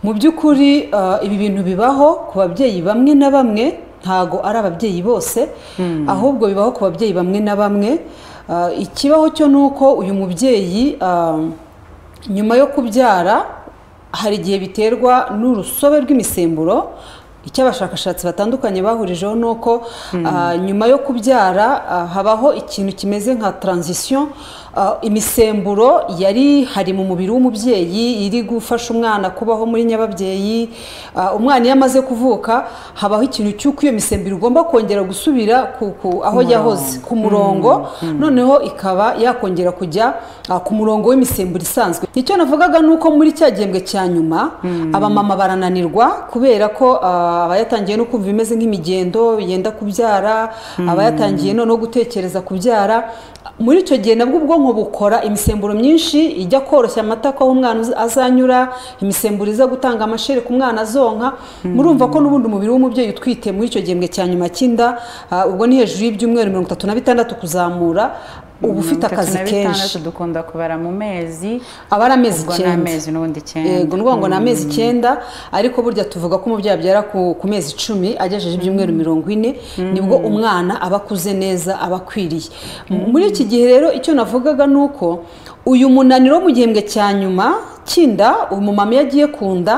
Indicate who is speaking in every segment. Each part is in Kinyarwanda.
Speaker 1: mu by'ukuri ah, ibi bintu bibaho ku babyeyi bamwe na bamwe ntago ari ababyeyi bose ahubwo bibaho ku babyeyi bamwe na bamwe Ah, ikibaho cyo ni uko uyu mubyeyi ah, nyuma yo kubyara hari igihe biterwa n'urusobe rw'imisemburo icyo abashakashatsi batandukanye bahurijeho ni uko ah, nyuma yo kubyara ah, habaho ikintu kimeze nka taranzisiyo ah, imisemburo yari hari mu mubiri w'umubyeyi iri gufasha umwana kubaho muri nyababyeyi ah, umwana iyo amaze kuvuka habaho ikintu cy'uko iyo misemburo igomba kongera gusubira ku, ku, aho yahoze ku murongo noneho ikaba yakongera kujya ah, ku murongo w'imisemburo isanzwe icyo navugaga ni uko muri cya gihembwe cya nyuma abamama barananirwa kubera ko ah, abayatangiye no kumva bimeze nk'imigendo yenda kubyara abayatangiye noneho gutekereza kubyara muri icyo gihe nabwo ubwonko bukora imisemburo myinshi ijya koroshya amatako aho umwana uz- azanyura imisemburo iza gutanga amashere ku mwana azonka murumva ko n'ubundi umubiri w'umubyeyi utwite muri icyo gihembwe cya nyuma cy'inda ah, ubwo ni hejuru y'ibyumweru mirongo itatu na bitandatu kuzamura uba ufite akazi kenshi
Speaker 2: dukunda kubara mu mezi
Speaker 1: aba ari amezi
Speaker 2: ubwo ni
Speaker 1: icyenda
Speaker 2: amezi n'ubundi icyenda
Speaker 1: yego ni ukuvuga ngo ni amezi icyenda ariko burya tuvuga ko umubyeyi abyara ku ku mezi icumi agejeje ibyumweru mirongo ine nibwo umwana aba akuze neza aba akwiriye muri iki gihe rero icyo navugaga ni uko uyu munaniro wo mu gihembwe cya nyuma cy'inda umumama iyo agiye ku nda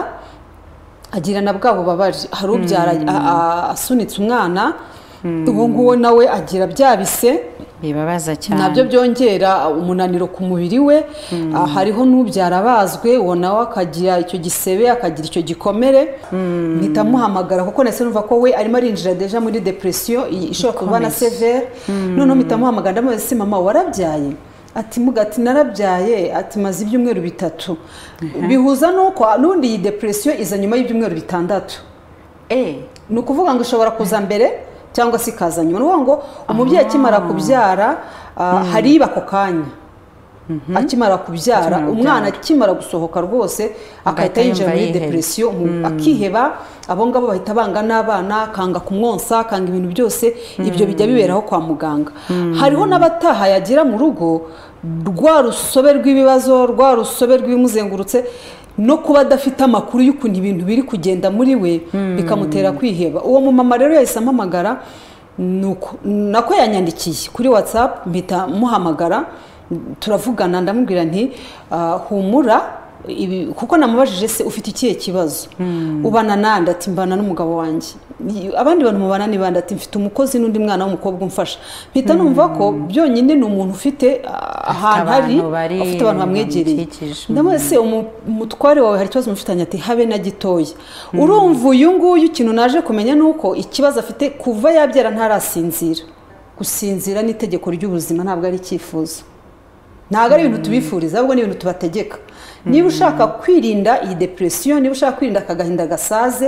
Speaker 1: agira na bwa bubabare hari ubyara a- a- asunitse umwana uwo nguwo nawe agira bya bise
Speaker 2: bibabaza cyane
Speaker 1: nabyo byongera umunaniro ku mubiri we Ah, hariho n'ubyara abazwe uwo nawe akagira icyo gisebe akagira icyo gikomere mpita muhamagara kuko nahise numva ko we arimo arinjira deja muri depresiyo i- ishobora kuba na severe noneho mpita muhamagara ndamubaza ese mama warabyaye ati muga ati narabyaye ati maze ibyumweru bitatu bihuza n'uko n'ubundi iyi depresiyo iza nyuma y'ibyumweru bitandatu
Speaker 2: Eh,
Speaker 1: ni ukuvuga ngo ishobora kuza mbere cyangwa se ikaza nyuma ni ukuvuga ngo umubyeyi akimara kubyara ah, hariba ako kanya akimara kubyara
Speaker 2: Akimara
Speaker 1: umwana akimara gusohoka rwose agahita
Speaker 2: Agahita
Speaker 1: yinjira
Speaker 2: yumva
Speaker 1: muri
Speaker 2: yihebye.
Speaker 1: depresiyo mu- akiheba abo ngabo bahita banga n'abana akanga kumwonsa akanga ibintu byose ibyo bijya biberaho kwa muganga hariho n'abataha yagira mu rugo rwa rusobe rw'ibibazo rwa rusobe rw'ibimuzengurutse no kuba adafite amakuru y'ukuntu ibintu biri kugenda muri we bikamutera kwiheba uwo mumama rero yahise ampamagara nuko nako yanyandikiye kuri watsapu mpita muhamagara turavugana ndamubwira nti "Ah, humura ibi- kuko namubajije se ufite ikihe kibazo ubana nande ati mbana n'umugabo wanjye "Ni- abandi bantu mubana ni bande ati mfite umukozi n'undi mwana w'umukobwa umfasha mpita numva ko byonyine ni umuntu ufite ah, ahantu hari
Speaker 2: abantu bari-
Speaker 1: afite abantu bamwegereye
Speaker 2: bamukikije.
Speaker 1: ndamubaza se umu- umutware wawe hari ikibazo mufitanye ati habe na gitoya urumva uyu nguyu ikintu naje kumenya ni uko ikibazo afite kuva yabyara ntarasinzira gusinzira ni itegeko ry'ubuzima ntabwo ari icyifuzo ntabwo ari ibintu tubifuriza ahubwo ni ibintu tubategeka niba ushaka kwirinda iyi depresiyo niba ushaka kwirinda aka gahinda gasaze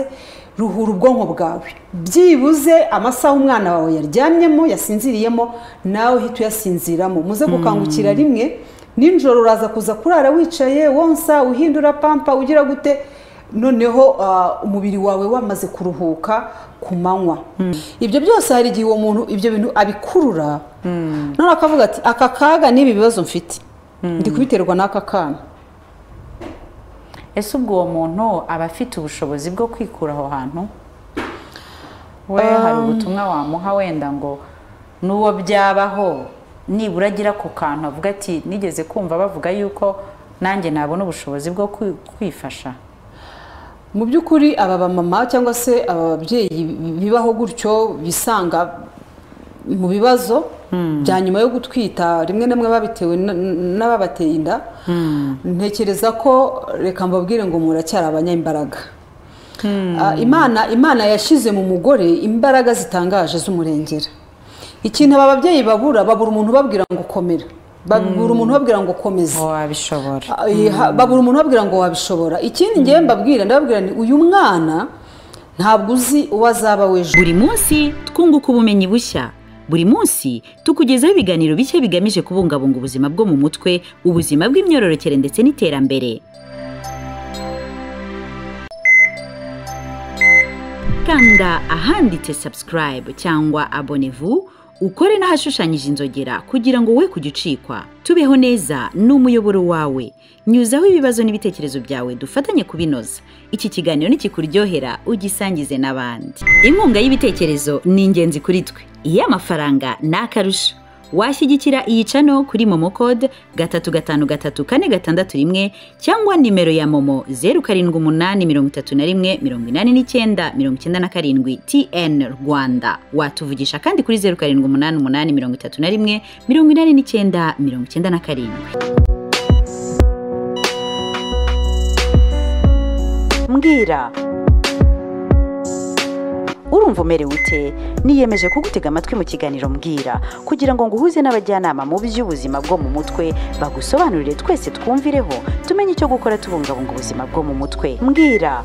Speaker 1: ruhura ubwonko bwawe byibuze amasaha umwana wawe yaryamyemo yasinziriyemo nawe uhita uyasinziramo muze gukangukira rimwe nijoro uraza kuza kurara wicaye wonsa uhindura pampa ugira gute noneho ah, umubiri wawe wamaze kuruhuka ku manywa ibyo byose hari igihe uwo muntu ibyo bintu abikurura none akavuga ati aka kaga n'ibi bibazo mfite ndi kubiterwa n'aka kana
Speaker 2: ese ubwo uwo muntu aba afite ubushobozi bwo kwikura aho hantu we hari ubutumwa wamuha wenda ngo n'uwo byabaho nibura agira ku kantu avuga ati nigeze kumva bavuga yuko nanjye nabona ubushobozi bwo kwi- kwifasha
Speaker 1: mu by'ukuri aba bamama cyangwa se aba babyeyi bibaho gutyo bisanga mu bibazo bya nyuma yo gutwita rimwe na rimwe babitewe n- n- n'ababateye inda ntekereza ko reka mbabwire ngo muracyari abanyambaraga Ah, imana imana yashyize mu mugore imbaraga zitangaje z'umurengera ikintu aba babyeyi babura babura umuntu ubabwira ngo komera babura umuntu ubabwira ngo komeza
Speaker 2: wabishobora
Speaker 1: Eh, ha- babura umuntu babwira ngo wabishobora ikindi ngewe mbabwira ndababwira ni uyu mwana ntabwo uzi uwo azaba w'ejo
Speaker 3: buri munsi twunguka ubumenyi bushya buri munsi tukugezaho ibiganiro bishya bigamije kubungabunga ubuzima bwo mu mutwe ubuzima bw'imyororokere ndetse n'iterambere kanda ahanditse subscribe cyangwa abonevu ukore n'ahashushanyije inzogera kugira ngo we kujya ucikwa tubeho neza ni umuyoboro wawe nyuzaho ibibazo n'ibitekerezo byawe dufatanye kubinoza iki kiganiro nikikuryohera ugisangize n'abandi inkunga y'ibitekerezo ni ingenzi kuri twe iyo amafaranga ni akarusho washyigikira iyi cano kuri momo kode gatatu gatanu gatatu kane gatandatu rimwe cyangwa nimero ya momo zeru karindwi umunani mirongo itatu na rimwe mirongo inani n'icyenda mirongo icyenda na karindwi tn rwanda watuvugisha kandi kuri zeru karindwi umunani umunani mirongo itatu na rimwe mirongo inani n'icyenda mirongo icyenda na karindwi mbwira urumva umerewe ute niyemeje kugutega amatwi mu kiganiro mbwira kugira ngo nguhuze n'abajyanama mu by'ubuzima bwo mu mutwe bagusobanurire twese twumvireho tumenye icyo gukora tubungabunga ubuzima bwo mu mutwe mbwira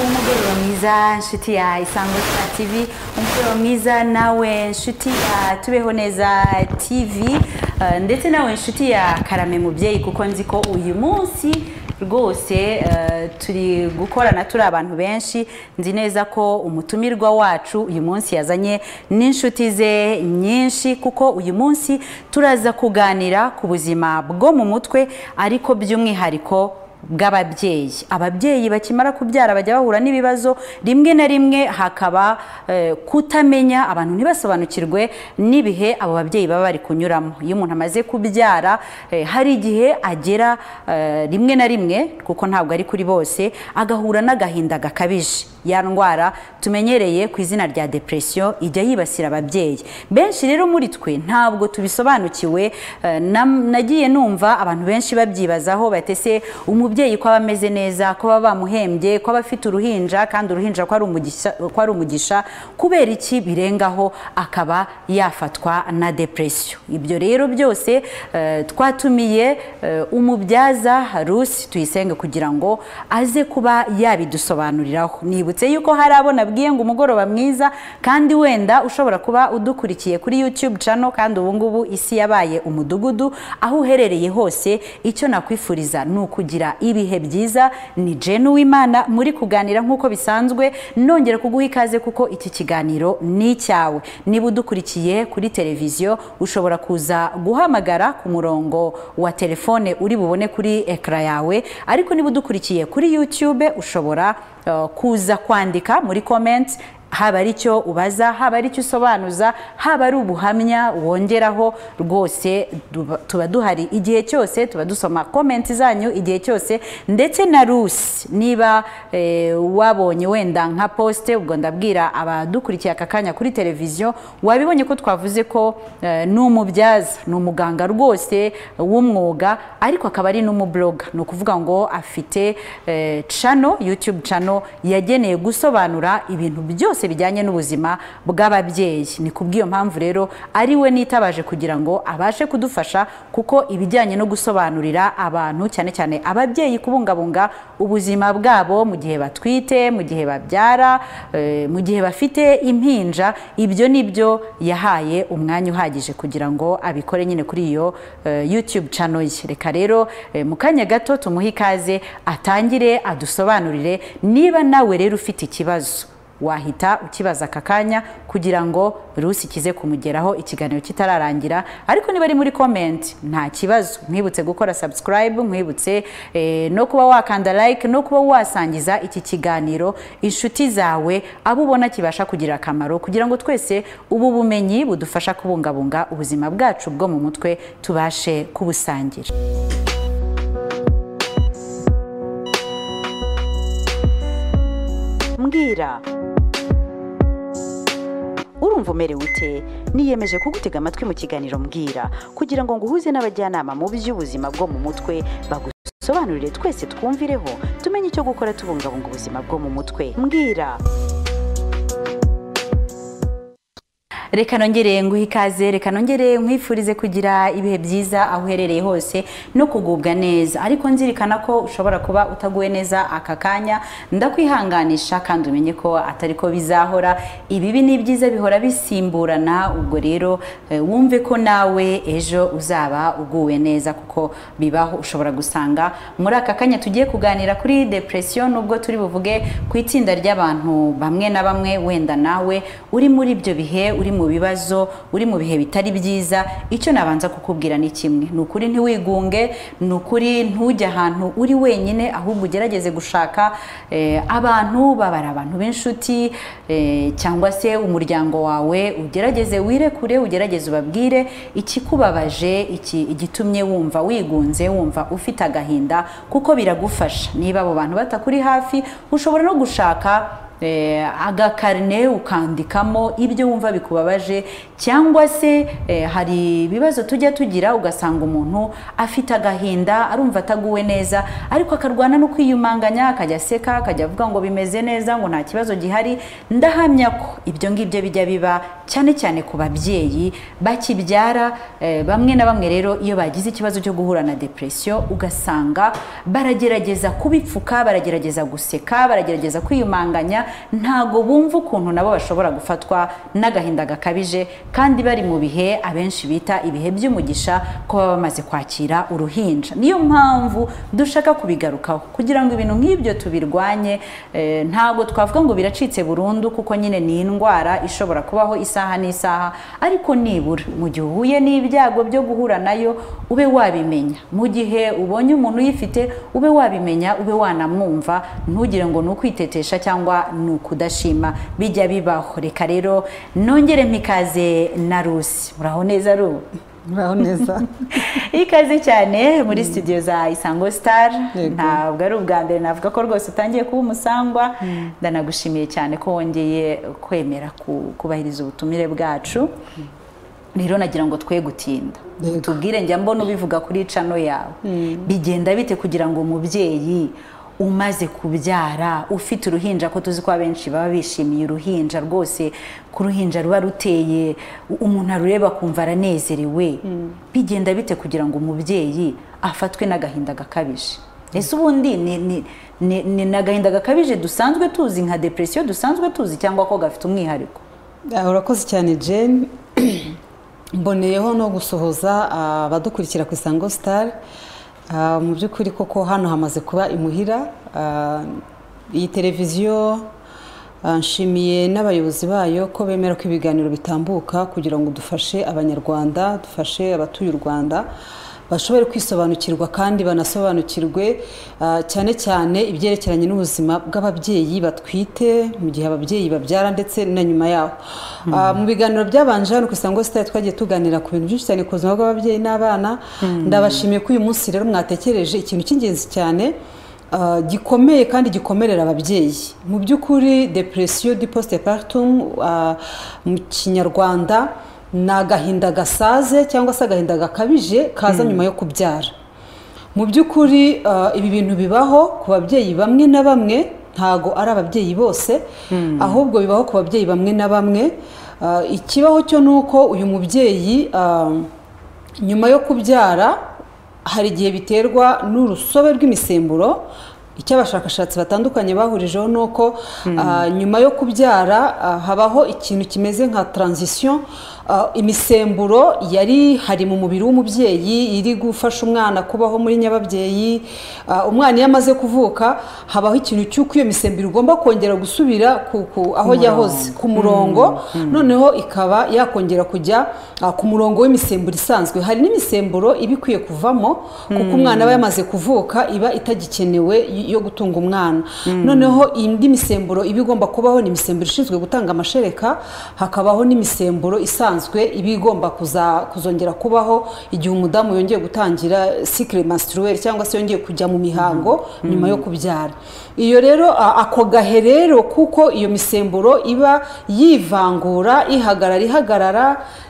Speaker 2: umugoroba mwiza inshuti ya isango star tv umugoroba mwiza nawe inshuti ya tubeho neza tv eh, ndetse nawe inshuti ya karame mubyeyi kuko nzi ko uyu munsi rwose eh, turi gukorana turi abantu benshi nzi neza ko umutumirwa wacu uyu munsi yazanye n'inshuti ze nyinshi kuko uyu munsi turaza kuganira ku buzima bwo mu mutwe ariko by'umwihariko bw'ababyeyi ababyeyi bakimara kubyara bajya bahura n'ibibazo rimwe na rimwe hakaba eh, kutamenya abantu ntibasobanukirwe n'ibihe abo babyeyi baba bari kunyuramo iyo umuntu amaze kubyara eh, hari igihe agera eh, rimwe na rimwe kuko ntabwo ari kuri bose agahura n'agahinda gakabije ya ndwara tumenyereye ku izina rya depression ijya yibasira ababyeyi benshi rero muri twe ntabwo tubisobanukiwe eh, nam- nagiye numva abantu benshi babyibazaho batese umubyeyi ko aba ameze neza ko baba bamuhembye ko aba afite uruhinja kandi uruhinja ko ari umugisha- ko ari umugisha kubera iki birengaho akaba yafatwa na depression ibyo rero byose eh, twatumiye eh, umubyaza Rusi tuyisenge kugira ngo aze kuba yabidusobanuriraho nibutse yuko hari abo nabwiye ngo umugoroba mwiza kandi wenda ushobora kuba udukurikiye kuri YouTube channel kandi ubu ngubu isi yabaye umudugudu aho uherereye hose icyo nakwifuriza ni ukugira ibihe byiza ni Jane Uwimana muri kuganira nk'uko bisanzwe nongera kuguha ikaze kuko iki kiganiro ni icyawe niba udukurikiye kuri televiziyo ushobora kuza guhamagara ku murongo wa telefone uri bubone kuri ekara yawe ariko niba udukurikiye kuri YouTube ushobora eh, kuza kwandika muri comments haba ari icyo ubaza haba ari icyo usobanuza haba ari ubuhamya wongeraho rwose duba- tuba duhari igihe cyose tuba dusoma komenti zanyu igihe cyose ndetse na rusi niba eh, wabonye wenda nka posite ubwo ndabwira abadukurikiye aka kanya kuri televiziyo wabibonye ko twavuze ko eh, ni umubyaza ni umuganga rwose w'umwuga ariko akaba ari n'umuburoga ni ukuvuga ngo afite eh, channel youtube channel yageneye gusobanura ibintu byose bijyanye n'ubuzima bw'ababyeyi ni kubw'iyo mpamvu rero ari we nitabaje kugira ngo abashe kudufasha kuko ibijyanye no gusobanurira abantu cyane cyane ababyeyi kubungabunga ubuzima bwabo mu gihe batwite mu gihe babyara eh, mu gihe bafite impinja ibyo ni byo yahaye umwanya uhagije kugira ngo abikore nyine kuri iyo eh, youtube channel ye reka rero eh, mu kanya gato tumuhe ikaze atangire adusobanurire niba nawe rero ufite ikibazo wahita ukibaza aka kanya kugira ngo rusi kize kumugeraho ikiganiro kitararangira ariko niba ari muri komenti nta kibazo mwibutse gukora subscribe mwibutse eh, no kuba wakanda like no kuba wasangiza iki kiganiro inshuti zawe abo ubona kibasha kugira akamaro kugira ngo twese ubu bumenyi budufasha kubungabunga ubuzima bwacu bwo mu mutwe tubashe kubusangira
Speaker 3: mbwira urumva umerewe ute niyemeje kugutega amatwi mu kiganiro mbwira kugira ngo nguhuze n'abajyanama mu by'ubuzima bwo mu mutwe bagusobanurire twese twumvireho tumenye icyo gukora tubungabunga ubuzima bwo mu mutwe mbwira
Speaker 2: reka nongere nguhe ikaze reka nongere nkwifurize kugira ibihe byiza aho uherereye hose no kugubwa neza ariko nzirikana ko ushobora kuba utaguwe neza aka kanya ndakwihanganisha kandi umenye ko atari ko bizahora ibibi n'ibyiza bihora bisimburana ubwo rero eh, wumve ko nawe ejo uzaba uguwe neza kuko bibaho ushobora gusanga muri aka kanya tugiye kuganira kuri depression nubwo turi buvuge ku itsinda ry'abantu bamwe na bamwe wenda nawe uri muri ibyo bihe uri mu bibazo uri mu bihe bitari byiza icyo nabanza kukubwira ni kimwe ni ukuri ntiwigunge ni ukuri ntujye ahantu uri wenyine ahubwo ugerageze gushaka eh, abantu babara abantu b'inshuti eh, cyangwa se umuryango wawe ugerageze wirekure ugerageze ubabwire ikikubabaje iki igitumye wumva wigunze wumva ufite agahinda kuko biragufasha niba abo bantu batakuri hafi ushobora no gushaka eh, agakarine ukandikamo ibyo wumva bikubabaje cyangwa se eh, hari ibibazo tujya tugira ugasanga umuntu afite agahinda arumva ataguwe neza ariko akarwana no kwiyumanganya akajya aseka akajya avuga ngo bimeze neza ngo nta kibazo gihari ndahamya ko ibyo ngibyo bijya biba cyane cyane ku babyeyi bakibyara eh, bamwe na bamwe rero iyo bagize ikibazo cyo guhura na depression ugasanga baragerageza kubipfuka baragerageza guseka baragerageza kwiyumanganya ntago bumva ukuntu nabo bashobora gufatwa n'agahinda gakabije kandi bari mu bihe abenshi bita ibihe by'umugisha ko baba bamaze kwakira uruhinja niyo mpamvu dushaka kubigarukaho kugira ngo ibintu nk'ibyo tubirwanye eh, ntabwo twavuga ngo biracitse burundu kuko nyine ni indwara ishobora kubaho isaha n'isaha ariko nibura mu gihe uhuye n'ibyago byo guhura nayo ube wabimenya mu gihe ubonye umuntu uyifite ube wabimenya ube wanamwumva ntugire ngo ni ukwitetesha cyangwa ni ukudashima bijya bibaho reka rero nongere mpikaze na rusi muraho neza ru
Speaker 1: muraho neza
Speaker 2: ikaze cyane muri studio za isango star
Speaker 1: Yego.
Speaker 2: ntabwo ari ubwa mbere navuga ko rwose utangiye kuba umusangwa ndanagushimiye cyane ko wongeye kwemera ku- kubahiriza ubutumire bwacu rero nagira ngo twe gutinda
Speaker 1: Yego.
Speaker 2: tubwire njya mbona ubivuga kuri cano yawe bigenda bite kugira ngo umubyeyi umaze kubyara ufite uruhinja ko tuzi ko abenshi baba bishimiye uruhinja rwose ku ruhinja ruba ruteye u- umuntu arureba akumva aranezerewe bigenda bite kugira ngo umubyeyi afatwe n'agahinda gakabije ese ubundi ni ni- ni- ni n'agahinda gakabije dusanzwe tuzi nka depresiyo dusanzwe tuzi cyangwa ko gafite umwihariko
Speaker 1: Ah, urakoze cyane jane mboneyeho no gusohoza ah, abadukurikira ku isango sitari mu by'ukuri koko hano hamaze kuba imuhira Ah, iyi televiziyo ah, nshimiye n'abayobozi bayo ko bemera ko ibiganiro bitambuka kugira ngo dufashe abanyarwanda dufashe abatuye u rwanda bashobore kwisobanukirwa kandi banasobanukirwe ah, cyane cyane ibyerekeranye n'ubuzima bw'ababyeyi batwite mu gihe ababyeyi babyara ndetse na nyuma yaho Ah, mu biganiro byabanje hano ku isango sitari twagiye tuganira ku bintu byinshi cyane ku buzima bw'ababyeyi n'abana ndabashimiye ko uyu munsi rero mwatekereje ikintu cy'ingenzi cyane ah, gikomeye kandi gikomerera ababyeyi mu by'ukuri depresiyo di postpartum ah, mu kinyarwanda ni agahinda gasaze cyangwa se agahinda gakabije kaza nyuma yo kubyara mu by'ukuri ah, ibi bintu bibaho ku babyeyi bamwe na bamwe ntago ari ababyeyi bose ahubwo bibaho ku babyeyi bamwe na bamwe Ah, ikibaho cyo ni uko uyu mubyeyi ah, nyuma yo kubyara hari igihe biterwa n'urusobe rw'imisemburo icyo abashakashatsi batandukanye bahurijeho ni uko ah, nyuma yo kubyara ah, habaho ikintu kimeze nka taranzisiyo Ah, imisemburo yari hari mu mubiri w'umubyeyi iri gufasha umwana kubaho muri nyababyeyi Ah, umwana iyo amaze kuvuka habaho ikintu cy'uko iyo misemburo igomba kongera gusubira ku, ku, aho yahoze ku murongo noneho ikaba yakongera kujya ah, ku murongo w'imisemburo isanzwe hari n'imisemburo iba ikwiye kuvamo kuko umwana aba yamaze kuvuka iba itagikenewe y- yo gutunga umwana noneho indi misemburo iba igomba kubaho ni imisemburo ishinzwe gutanga amashereka hakabaho n'imisemburo isanzwe iba igomba kuza- kuzongera kubaho igihe umudamu yongeye gutangira cycle menstruel cyangwa se yongeye kujya mu mihango nyuma yo kubyara iyo rero a- ako gahe rero kuko iyo misemburo iba yivangura ihagarara ihagarara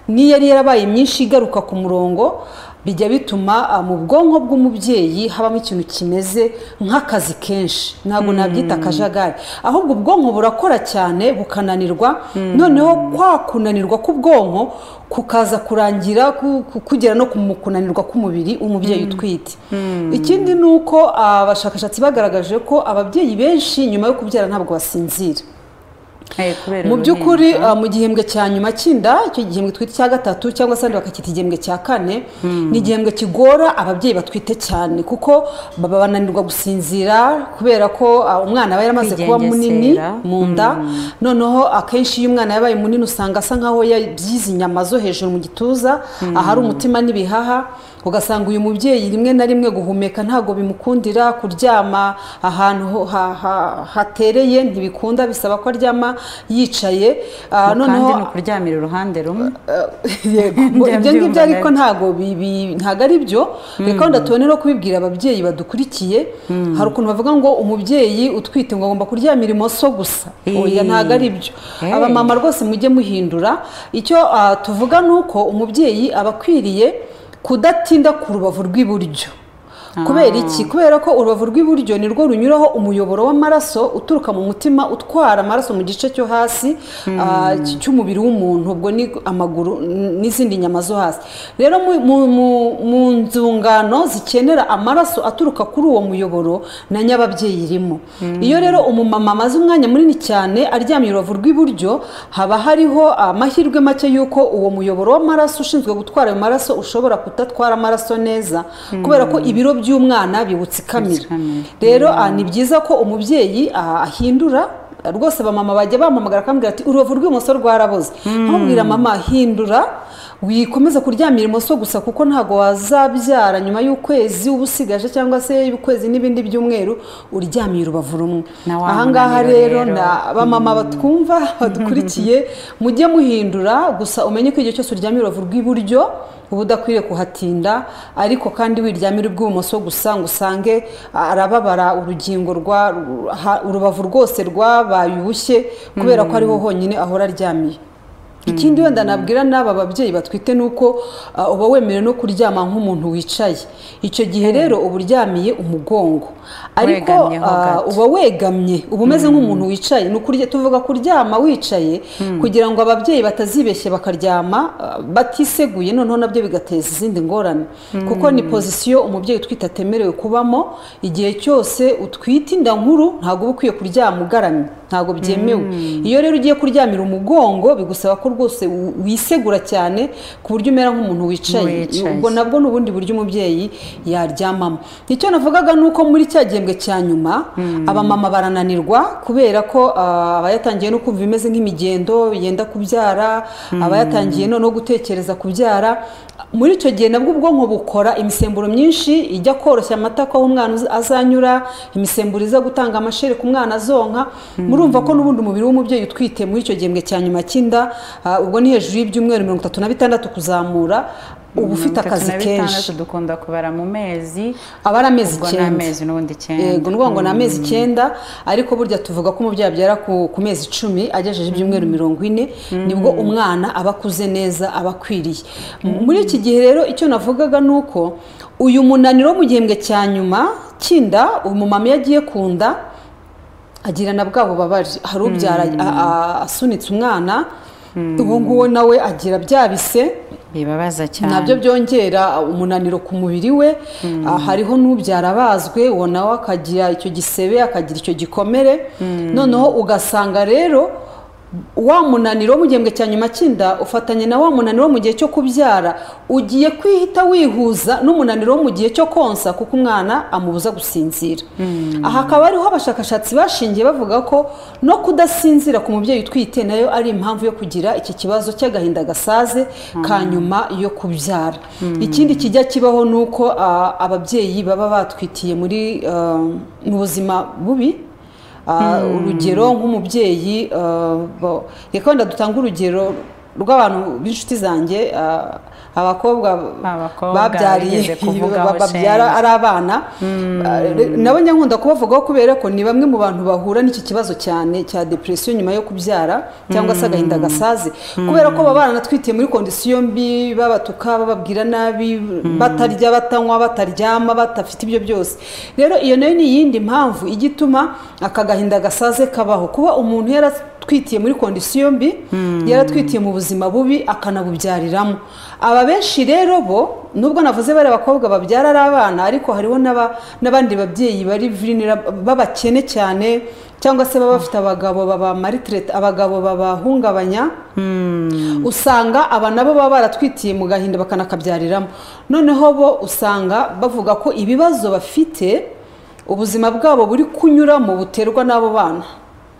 Speaker 1: n'iyo yari yarabaye myinshi igaruka ku murongo bijya bituma ah, mu bwonko bw'umubyeyi habamo ikintu kimeze nk'akazi kenshi ntabwo nabyita akajagari ahubwo ubwonko burakora cyane bukananirwa noneho kwa kunanirwa k'ubwonko kukaza kurangira ku- ku- kugera no ku mu kunanirwa k'umubiri umubyeyi utwite ikindi ni uko abashakashatsi bagaragaje ko ababyeyi benshi nyuma yo kubyara ntabwo basinzira
Speaker 2: Eh, kubera
Speaker 1: mu
Speaker 2: uruhinja.
Speaker 1: by'ukuri uh, mu gihembwe cya nyuma cy'inda icyo gihembwe twita cya gatatu cyangwa se ahandi bakacyita igihembwe cya kane ni igihembwe kigora ababyeyi batwite cyane kuko baba bananirwa gusinzira kubera ko uh, umwana aba yaramaze kuba munini
Speaker 2: Kwigengesera.
Speaker 1: mu nda noneho akenshi iyo umwana yabaye munini usanga asa nkaho yabyize inyama zo hejuru mu gituza ahari umutima n'ibihaha ugasanga uyu mubyeyi rimwe na rimwe guhumeka ntabwo bimukundira kuryama ahantu ho- ha- ha- hatereye ntibikunda bisaba ko aryama yicaye Ah,
Speaker 2: Kandi ni
Speaker 1: noneho
Speaker 2: ukuryamira uruhande rumwe
Speaker 1: yego ngo ibyo
Speaker 2: Ndabyumva
Speaker 1: ngibyo ariko
Speaker 2: neza.
Speaker 1: ntabwo bibi- ntabwo ari byo reka wenda tubone no kubibwira ababyeyi badukurikiye hari ukuntu bavuga ngo umubyeyi utwite ngo agomba kuryamira imoso gusa oya
Speaker 2: Eh.
Speaker 1: ntabwo ari byo
Speaker 2: Eh.
Speaker 1: abamama rwose mujye muhindura icyo ah, tuvuga ni uko umubyeyi aba akwiriye kudatinda ku rubavu rw'iburyo kubera iki kubera ko urubavu rw'iburyo ni rwo runyuraho umuyoboro w'amaraso uturuka mu mutima utwara amaraso mu gice cyo hasi ah, cy- cy'umubiri w'umuntu ubwo ni amaguru n- n'izindi nyama zo hasi rero mu- mu- mu- mu nzungano zikenera amaraso aturuka kuri uwo muyoboro na nyababyeyi irimo iyo rero umumama amaze umwanya munini cyane aryamye urubavu rw'iburyo haba hariho amahirwe make y'uko uwo muyoboro w'amaraso ushinzwe gutwara ayo maraso ushobora kudatwara amaraso neza kubera ko ibiro by'umwana biwutsikamira
Speaker 2: Biwutsikamira.
Speaker 1: rero ah, ni byiza ko umubyeyi ah, ahindura rwose bamama bajya bampamagara akambwira ati urubavu rw'ibumoso rwaraboze nkamubwira mama hindura wikomeze kuryamira imoso gusa kuko ntabwo wazabyara nyuma y'ukwezi uba usigaje cyangwa se ukwezi n'ibindi by'umweru uryamiye urubavu rumwe
Speaker 2: Na wa
Speaker 1: ahangaha
Speaker 2: munaniro
Speaker 1: rero
Speaker 2: rero.
Speaker 1: na abamama batwumva badukurikiye mujye muhindura gusa umenye ko igihe cyose uryamye urubavu rw'iburyo uba udakwiriye kuhatinda ariko kandi wiryamira ubw'ibumoso gusa ngo usange arababara urugingo rwa ru- ha- urubavu rwose rwabaye ubushye kubera ko ariho honyine ahora aryamiye ikindi wenda nabwira n'aba babyeyi batwite ni uko ah, uba wemerewe no kuryama nk'umuntu wicaye icyo gihe rero uba uryamiye umugongo ariko
Speaker 2: Wegamyeho
Speaker 1: ah,
Speaker 2: gato.
Speaker 1: uba wegamye uba umeze nk'umuntu wicaye ni ukurya tuvuga kuryama wicaye kugira ngo ababyeyi batazibeshye bakaryama ah, batiseguye noneho nabyo bigateza izindi ngorane kuko ni pozisiyo umubyeyi utwite atemerewe kubamo igihe cyose utwite inda nkuru ntabwo uba ukwiye kuryama ugaramye ntabwo byemewe iyo rero ugiye kuryamira umugongo bigusaba ko rwose u- wisegura cyane ku buryo umera nk'umuntu wicaye
Speaker 2: Wicaye.
Speaker 1: ubwo nabwo ni ubundi buryo umubyeyi yaryamamo icyo navugaga ni uko muri cya gihembwe cya nyuma abamama barananirwa kubera ko ah, abayatangiye no kumva imeze nk'imigendo yenda kubyara abayatangiye no gutekereza kubyara muri icyo gihe nabwo ubwonko bukora imisemburo myinshi ijya koroshya amata ko aho umwana uz- azanyura imisemburo iza gutanga amashereka umwana azonka murumva ko n'ubundi umubiri w'umubyeyi utwite muri icyo gihembwe cya nyuma cy'inda ah, ubwo ni hejuru y'ibyumweru mirongo itatu na bitandatu kuzamura uba ufite
Speaker 2: Mirongo itatu
Speaker 1: akazi
Speaker 2: na
Speaker 1: kenshi
Speaker 2: bitandatu dukunda kubara mu mezi
Speaker 1: aba ari amezi
Speaker 2: ubwo ni
Speaker 1: icyenda
Speaker 2: amezi n'ubundi icyenda
Speaker 1: yego ni ukuvuga ngo ni amezi icyenda ariko burya tuvuga ko umubyeyi abyara ku, ku mezi icumi agejeje ibyumweru mirongo ine nibwo umwana aba akuze neza aba akwiriye muri iki gihe rero icyo navugaga ni uko uyu munaniro wo mu gihembwe cya nyuma cy'inda uyu mumama iyo agiye ku nda agirana bwa bubabare hari ubyara a- a- asunitse umwana uwo nguwo nawe agira bya bise
Speaker 2: bibabaza cyane
Speaker 1: nabyo byongera umunaniro ku mubiri we Ah, hariho n'ubyara abazwe uwo nawe akagira icyo gisebe akagira icyo gikomere noneho ugasanga rero wa munaniro wo mu gihembwe cya nyuma cy'inda ufatanye na wa munaniro wo mu gihe cyo kubyara ugiye kwihita wihuza n'umunaniro wo mu gihe cyo konsa kuko umwana amubuza gusinzira aha hakaba ariho abashakashatsi bashingiye bavuga ko no kudasinzira ku mubyeyi utwite nayo ari impamvu yo kugira iki kibazo cy'agahinda gasaze ka nyuma yo kubyara ikindi kijya kibaho ni uko ah, ababyeyi baba batwitiye muri ah, mu buzima bubi Ah, urugero nk'umubyeyi ah, ba- reka wenda dutange urugero rw'abantu b'inshuti zanjye ah, abakobwa
Speaker 2: Abakobwa bigeze
Speaker 1: babyariye
Speaker 2: kuvugaho
Speaker 1: babyara
Speaker 2: shenge.
Speaker 1: ari abana Ah, re- nabo nyankunda kubavugaho kubera ko ni bamwe mu bantu bahura n'iki kibazo cyane cya depression nyuma yo kubyara cyangwa se agahinda gasaze kubera ko baba baranatwitiye muri kondisiyo mbi babatuka bababwira nabi batarya batanywa bataryama batafite ibyo byose rero iyo nayo ni iyindi mpamvu ijya ituma aka gahinda gasaze kabaho kuba umuntu yaratwitiye muri kondisiyo mbi yaratwitiye mu buzima bubi akanabubyariramo aba benshi rero bo nubwo navuze bari abakobwa babyara ari abana ariko hariho n'aba- n'abandi babyeyi bari virinira b'abakene cyane cyangwa se baba bafite abagabo babamaritirete abagabo babahungabanya usanga aba nabo baba baratwitiye mu gahinda bakanakabyariramo noneho bo usanga bavuga ko ibibazo bafite ubuzima bwabo buri kunyuramo buterwa n'abo bana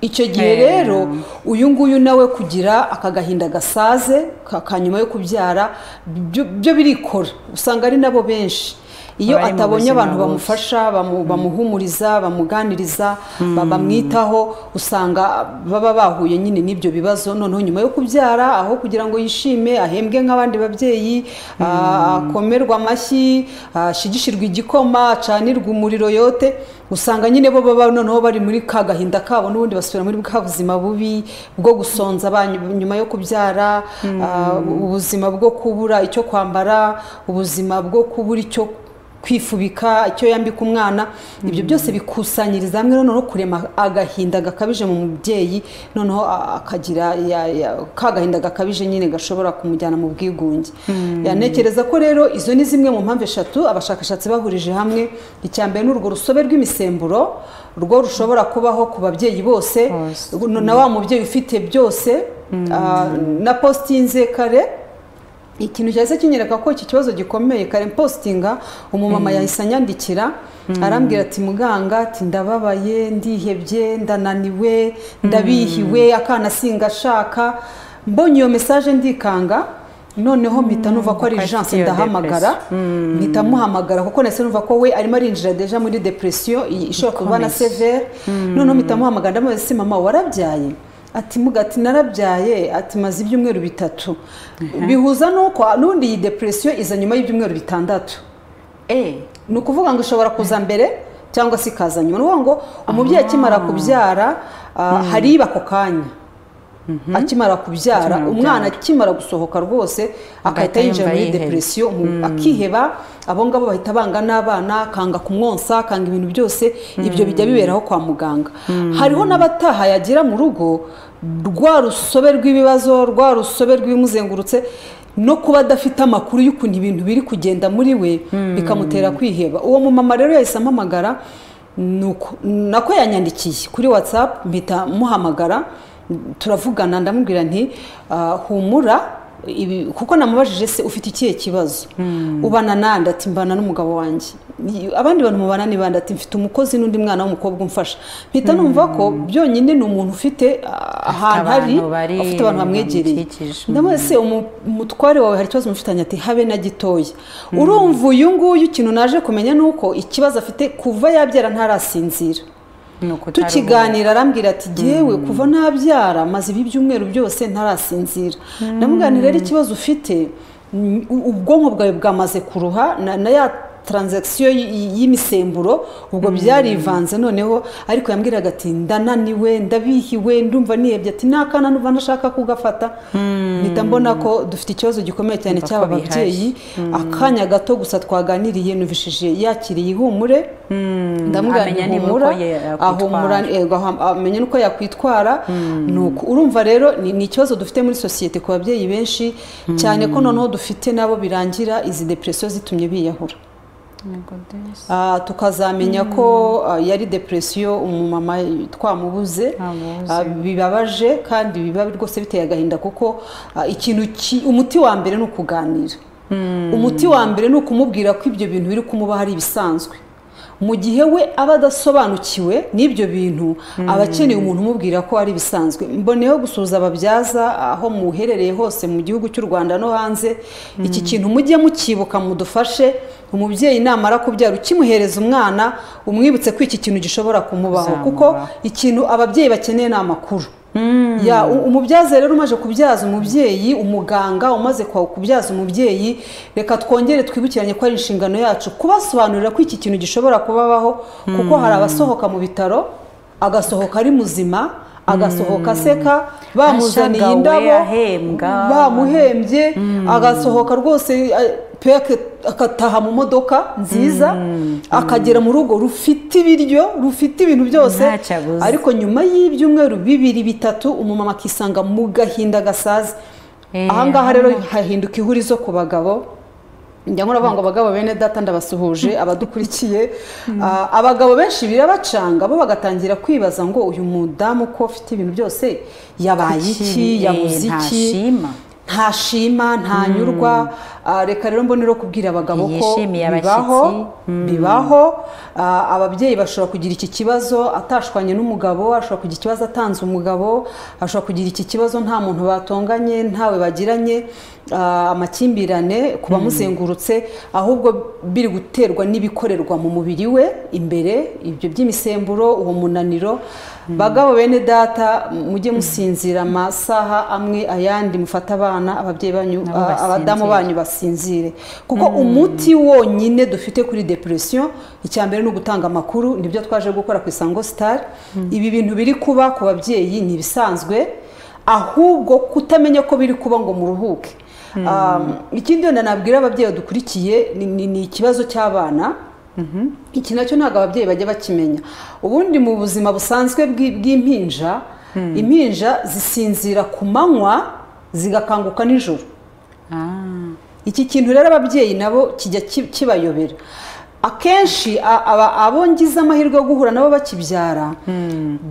Speaker 1: icyo gihe
Speaker 2: Eh.
Speaker 1: rero uyu nguyu nawe kugira aka gahinda gasaze ka ka nyuma yo kubyara byo byo birikora usanga ari nabo benshi iyo
Speaker 2: Abari mu
Speaker 1: atabonye
Speaker 2: buzima
Speaker 1: abantu
Speaker 2: bubi.
Speaker 1: bamufasha bamu- bamuhumuriza bamuganiriza ba- bamwitaho usanga baba bahuye nyine n'ibyo bibazo noneho nyuma yo kubyara aho kugira ngo yishime ahembwe nk'abandi babyeyi ah, akomerwe amashyi ashigishirwe igikoma acanirwe umuriro yote usanga nyine bo baba noneho bari muri ka gahinda kabo n'ubundi basubira muri bwa buzima bubi bwo gusonza abana nyuma yo kubyara ah, ubuzima bwo kubura icyo kwambara ubuzima bwo kubura icyo kwifubika icyo yambika umwana ibyo byose bikusanyiriza hamwe noneho kurema agahinda gakabije mu mubyeyi noneho a- akagira ya- ya- ka gahinda gakabije nyine gashobora kumujyana mu bwigunge yanekereza ko rero izo ni zimwe mu mpamvu eshatu abashakashatsi bahurije hamwe icya mbere ni urwo rusobe rw'imisemburo rwo rushobora kubaho ku babyeyi bose
Speaker 2: Bose.
Speaker 1: Ubu na wa mubyeyi ufite byose ah, na postinze kare ikintu cyahise kinyereka ko iki kibazo gikomeye kare mpositinga umumama yahise anyandikira arambwira ati muganga ati ndababaye ndihebye ndananiwe ndabihiwe akana singashaka mbonye iyo mesaje ndikanga noneho mpita numva ko ari
Speaker 2: Ko afite
Speaker 1: urgence
Speaker 2: iyo
Speaker 1: ndahamagara mpita muhamagara kuko nahise numva ko we arimo arinjira deja muri depression i- ishobora kuba na
Speaker 2: Ikomeye.
Speaker 1: severe noneho mpita muhamagara ndamubaza ese mama warabyaye ati muga ati narabyaye ati maze ibyumweru bitatu bihuza nuko n'ubundi iyi depression iza nyuma y'ibyumweru bitandatu
Speaker 2: eee
Speaker 1: ni ukuvuga ngo ishobora kuza mbere cyangwa se ikaza nyuma ni ukuvuga ngo umubyeyi akimara kubyara ah, hariba ako kanya akimara kubyara
Speaker 2: Akimara
Speaker 1: umwana akimara gusohoka rwose agahita
Speaker 2: Agahita
Speaker 1: yinjira
Speaker 2: yumva
Speaker 1: muri
Speaker 2: yihebye.
Speaker 1: depresiyo umu- akiheba abo ngabo bahita banga n'abana akanga kumwonsa akanga ibintu byose ibyo bijya biberaho kwa muganga hariho n'abataha yagira mu rugo rwa rusobe rw'ibibazo rwa rusobe rw'ibimuzengurutse no kuba adafite amakuru y'ukuntu ibintu biri kugenda muri we bikamutera kwiheba uwo mumama rero yahise ampamagara nuko- nako yanyandikiye kuri watsapu mpita muhamagara turavugana ndamubwira nti "Ah, humura ibi kuko namubajije se ufite ikihe kibazo ubana nande ati mbana n'umugabo wanjye Ni- abandi bantu mubana ni bande ati mfite umukozi n'undi mwana w'umukobwa umfasha mpita numva ko byonyine ni umuntu ufite ah, ahantu hari
Speaker 2: abantu bari-
Speaker 1: afite abantu bamwegereye
Speaker 2: bamukikije.
Speaker 1: ndamubaza se umu- umutware wawe hari ikibazo mufitanye ati habe na gitoya urumva uyu nguyu ikintu naje kumenya ni uko ikibazo afite kuva yabyara ntarasinzira
Speaker 2: ni ukutaruhuka.
Speaker 1: tukiganira arambwira ati jyewe kuva nabyara maze ibi byumweru byose ntarasinzira ndamuganira rero ikibazo ufite mm, u- ubwonko bwawe bwamaze kuruha na, na ya taranzagisiyo y'imisemburo ubwo byarivanze noneho ariko yambwiraga ati ndananiwe ndabihiwe ndumva nihebye ati n'akana numva ntashaka kugafata mpita mbona ko dufite ikibazo gikomeye cyane
Speaker 2: Ndumva ko
Speaker 1: cy'aba
Speaker 2: bihashye.
Speaker 1: babyeyi akanya gato gusa twaganiriye numvishije yakiriye ihumure ndamugana
Speaker 2: amenya niba
Speaker 1: ihumura
Speaker 2: uko yakwitwara.
Speaker 1: ahumura yego aha- amenya nuko yakwitwara nuko urumva rero ni ni ikibazo dufite muri sosiyete ku babyeyi benshi cyane ko noneho dufite nabo birangira izi depresiyo zitumye biyahura
Speaker 2: Yego desi.
Speaker 1: Ah, tukazamenya ko ah, yari depresiyo umumama twamubuze
Speaker 2: Amubuze.
Speaker 1: Ah, bibabaje kandi biba rwose biteye agahinda kuko ah, ikintu ki- umuti wa mbere ni ukuganira umuti wa mbere ni ukumubwira ko ibyo bintu biri kumuba hari ibisanzwe mu gihe we aba adasobanukiwe n'ibyo bintu aba akeneye umuntu umubwira ko ari ibisanzwe mboneyeho gusuhuza ababyaza aho muherereye hose mu gihugu cy'u rwanda no hanze iki kintu mujye mukibuka mudufashe umubyeyi namara kubyara ukimuhereza umwana umwibutse ko iki kintu gishobora kumubaho kuko
Speaker 2: Bizamubaho.
Speaker 1: ikintu ababyeyi bakeneye ni amakuru Ya, u- umubyaza rero umaze kubyaza umubyeyi umuganga umaze kwa- kubyaza umubyeyi reka twongere twibukiranye ko ari inshingano yacu kubasobanurira ko iki kintu gishobora kubabaho kuko hari abasohoka mu bitaro agasohoka ari muzima agasohoka aseka bamuzaniye
Speaker 2: Ashagawe,
Speaker 1: indabo
Speaker 2: ahembwa.
Speaker 1: bamuhembye agasohoka rwose eh, peke agataha mu modoka nziza akagera mu rugo rufite ibiryo rufite ibintu byose
Speaker 2: Ntacyo abuze.
Speaker 1: ariko nyuma y'ibyumweru bibiri bitatu umumama akisanga mu gahinda gasaze
Speaker 2: Eh,
Speaker 1: ahangaha rero hahinduka ihurizo ku bagabo njya nkora ngo abagabo bene data ndabasuhuje abadukurikiye Ah, abagabo benshi birabacanga bo bagatangira kwibaza ngo uyu mudamu ko afite ibintu byose yabaye iki
Speaker 2: Kuki,
Speaker 1: yabuze
Speaker 2: eh,
Speaker 1: iki
Speaker 2: ntashima.
Speaker 1: ntashima ntanyurwa Ah, reka rero mbonero kubwira abagabo ko
Speaker 2: Ntiyishimiye
Speaker 1: bibaho
Speaker 2: abashyitsi.
Speaker 1: bibaho Ah, ababyeyi bashobora kugira iki kibazo atashwanye n'umugabo ashobora kugira ikibazo atanze umugabo ashobora kugira iki kibazo nta muntu batonganye ntawe bagiranye ah, amakimbirane ku bamuzengurutse ahubwo biri guterwa n'ibikorerwa mu mubiri we imbere ibyo by'imisemburo uwo munaniro bagabo bene data mujye musinzira amasaha amwe ayandi mufate abana ababyeyi banyu
Speaker 2: Nabo
Speaker 1: ah, abadamu
Speaker 2: basinzire.
Speaker 1: banyu banyu basinzire kuko umuti wonyine dufite kuri depression icya mbere ni ugutanga amakuru nibyo twaje gukora ku isango star ibi bintu biri kuba ku babyeyi ni ibisanzwe ahubwo kutamenya ko biri kuba ngo muruhuke Um, ikindi wenda nabwira ababyeyi badukurikiye ni- ni ni ikibazo cy'abana iki nacyo ntabwo ababyeyi bajya bakimenya ubundi mu buzima busanzwe bw'i- bw'impinja impinja zisinzira ku manywa zigakanguka nijoro
Speaker 2: Ah,
Speaker 1: iki kintu rero ababyeyi nabo kijya ki- kibayobera akenshi a- aba- abo ngize amahirwe yo guhura nabo bakibyara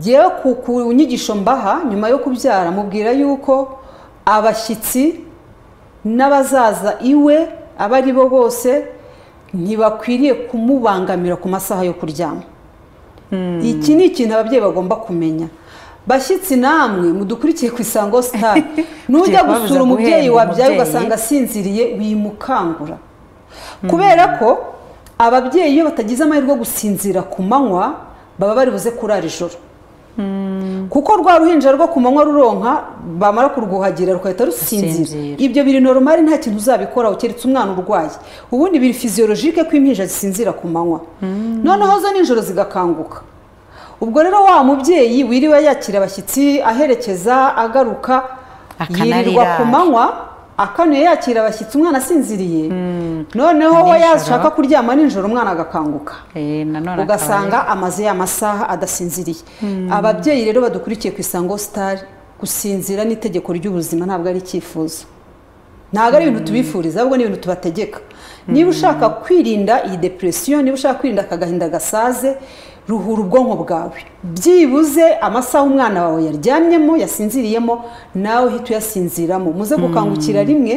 Speaker 1: ngewe ku- ku nyigisho mbaha nyuma yo kubyara mubwira yuko abashyitsi n'abazaza iwe abo ari bo bose ntibakwiriye kumubangamira ku masaha yo kuryama iki ni ikintu ababyeyi bagomba kumenya bashyitsi namwe mudukurikiye ku isango sitari nujya gusura
Speaker 2: Tugiye kubabuza
Speaker 1: umubyeyi
Speaker 2: guhemba
Speaker 1: wabyaye
Speaker 2: umubyeyi.
Speaker 1: ugasanga asinziriye wimukangura kubera ko ababyeyi iyo batagize amahirwe yo gusinzira ku manywa baba bari buze kurara ijoro kuko rwa ruhinja rwo ku manywa ruronka bamara kurwuhagira rugahita rusinzira
Speaker 2: Rusinzira.
Speaker 1: ibyo biri normal nta kintu uzabikoraho keretse umwana urwaye ubundi biri physiologique ko impinja zisinzira ku manywa noneho zo nijoro zigakanguka ubwo rero wa mubyeyi wiriwe yakira abashyitsi aherekeza agaruka yirirwa
Speaker 2: Akanarira.
Speaker 1: ku manywa akanuye yakira abashyitsi umwana asinziriye noneho we
Speaker 2: Nijoro.
Speaker 1: yashaka kuryama nijoro umwana agakanguka
Speaker 2: eh, nanone
Speaker 1: ugasanga amaze ya masaha adasinziriye ababyeyi rero badukurikiye ku isango sitari gusinzira n'itegeko ry'ubuzima ntabwo ari icyifuzo ntabwo ari ibintu tubifuriza ahubwo ni ibintu tubategeka niba ushaka kwirinda iyi depresiyo niba ushaka kwirinda aka gahinda gasaze ruhura ubwonko bwawe byibuze amasaha umwana wawe yaryamyemo yasinziriyemo nawe uhita uyasinziramo muze gukangukira rimwe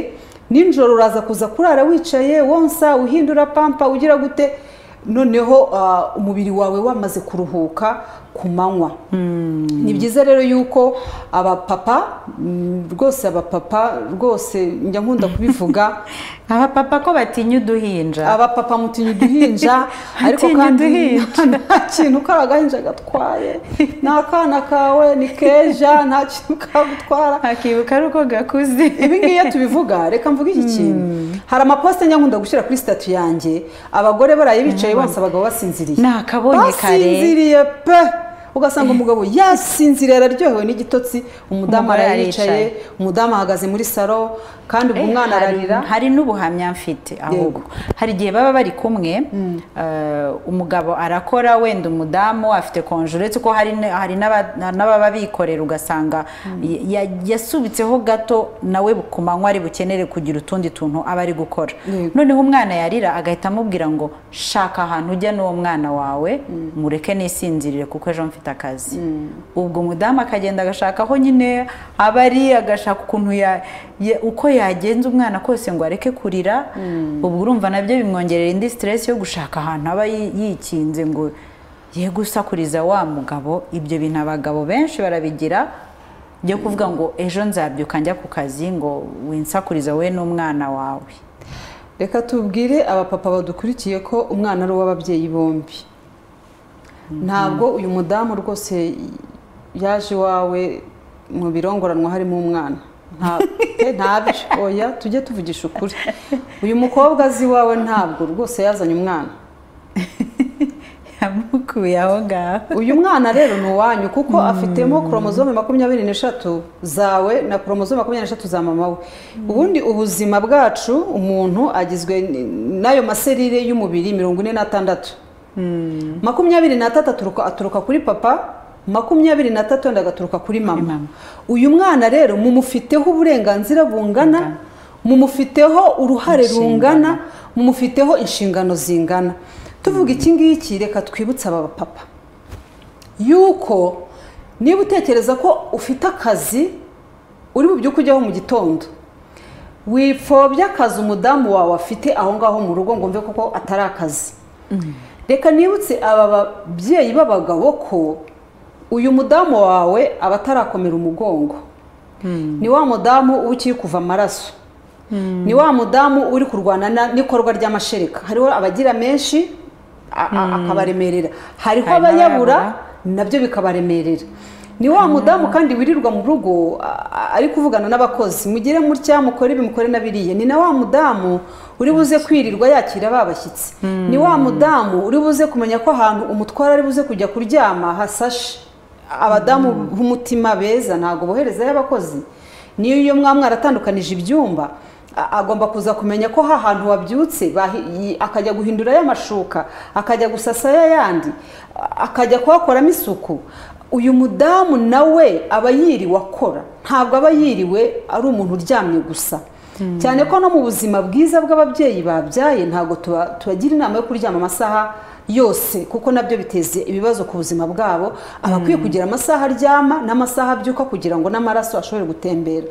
Speaker 1: nijoro uraza kuza kurara wicaye wonsa uhindura pampa ugira gute noneho ah, umubiri wawe wamaze kuruhuka ku manywa ni byiza rero yuko abapapa mm, rwose abapapa rwose njya nkunda kubivuga
Speaker 2: abapapa ko batinya uduhinja
Speaker 1: abapapa mutinya uduhinja ariko
Speaker 2: Mutinya
Speaker 1: kandi
Speaker 2: uduhinja.
Speaker 1: nta kintu kari agahinja gatwaye nta kana kawe ni keja nta kintu kagutwara
Speaker 2: akibuka ari uko gakuze
Speaker 1: ibi ngibi iyo tubivuga reka mvuge iki kintu hari amaposite njya nkunda gushyira kuri sitatu yanjye abagore baraye bicaye bonsa abagabo basinziriye
Speaker 2: Nakabonye kare.
Speaker 1: basinziriye pe ugasanga umugabo yasinziriye araryohewe n'igitotsi umudamu
Speaker 2: Umugore
Speaker 1: arayicaye
Speaker 2: aricaye.
Speaker 1: umudamu ahagaze muri saro kandi ubwo
Speaker 2: Eh,
Speaker 1: umwana
Speaker 2: hari-
Speaker 1: ararira
Speaker 2: hari n'ubuhamya mfite ahubwo hari igihe baba bari kumwe eh, umugabo arakora wenda umudamu afite konje uretse ko hari n- hari n'aba- n'ababa bikorera ugasanga ya- ya- yasubitseho gato nawe ku manywa ari bukenere kugira utundi tuntu aba ari gukora
Speaker 1: Yego.
Speaker 2: noneho umwana yarira agahita amubwira ngo shaka ahantu ujya n'uwo mwana wawe mureke nisinzirire kuko ejo mfite akazi ubwo umudamu akagenda agashaka aho nyine aba ari agashaka ukuntu ya- ya- uko yagenza umwana kose ngo areke kurira ubwo urumva nabyo bimwongerera indi siteresi yo gushaka ahantu aba yi- yikinze ngo ye gusakuriza wa mugabo ibyo bintu abagabo benshi barabigira byo kuvuga ngo ejo nzabyuka njya ku kazi ngo winsakuriza wowe n'umwana wawe
Speaker 1: reka tubwire abapapa badukurikiye ko umwana ari uw'ababyeyi bombi ntabwo uyu mudamu rwose yaje iwawe mu birongoranwa harimo umwana Nta- pe, ntabyo oya tujye tuvugisha ukuri uyu mukobwa azi iwawe ntabwo rwose yazanye umwana
Speaker 2: yamukuye aho ngaho
Speaker 1: uyu mwana rero ni uwanyu kuko afitemo koromozome makumyabiri n'eshatu zawe na koromozome makumyabiri n'eshatu za mama we ubundi ubuzima bwacu umuntu agizwe n- n'ayo maserire y'umubiri mirongo ine n'atandatu makumyabiri n'atatu aturuka aturuka kuri papa makumyabiri n'atatu wenda agaturuka kuri
Speaker 2: Kuri
Speaker 1: mama
Speaker 2: mama.
Speaker 1: uyu mwana rero mumufiteho uburenganzira bungana mumufiteho uruhare
Speaker 2: Inshingano.
Speaker 1: rungana mumufiteho inshingano zingana tuvuga iki ngiki reka twibutse aba bapapa yuko niba utekereza ko ufite akazi uri mu by'uko ujyaho mu gitondo wipfobya akazi umudamu wawe afite aho ngaho mu rugo ngo mve kuko atari akazi reka nibutse aba babyeyi b'abagabo ko uyu mudamu wawe aba atarakomera umugongo ni wa mudamu uba ukiri kuva amaraso ni wa mudamu uri kurwana na- n'ikorwa ry'amashereka hariho abagira menshi a- a- akabaremerera hariho
Speaker 2: Hari
Speaker 1: abayabura
Speaker 2: n'abayabura.
Speaker 1: nabyo bikabaremerera ni wa mudamu kandi wirirwa mu rugo a- a- ari kuvugana n'abakozi mugire mutya mukore ibi mukore n'abiriya ni na wa mudamu uri buze kwirirwa yakira ba bashyitsi ni wa mudamu uri buze kumenya ko ahantu umutwara ari buze kujya kuryama hasashe abadamu b'umutima beza ntabwo boherezayo abakozi niyo iyo mwa mwaratandukanije ibyumba a- agomba kuza kumenya ko ha hantu wabyutse bahi- yi- akajya guhindurayo amashuka akajya gusasayo ayandi a- akajya kuhakoramo isuku uyu mudamu nawe aba yiriwe akora ntabwo aba yiriwe ari umuntu uryamye gusa cyane ko no mu buzima bwiza bw'ababyeyi babyaye ntabwo tuba- tubagira inama yo kuryama amasaha yose kuko nabyo biteza ibibazo ku buzima bwabo aba akwiye kugira amasaha aryama n'amasaha abyuka kugira ngo n'amaraso ashobore gutembera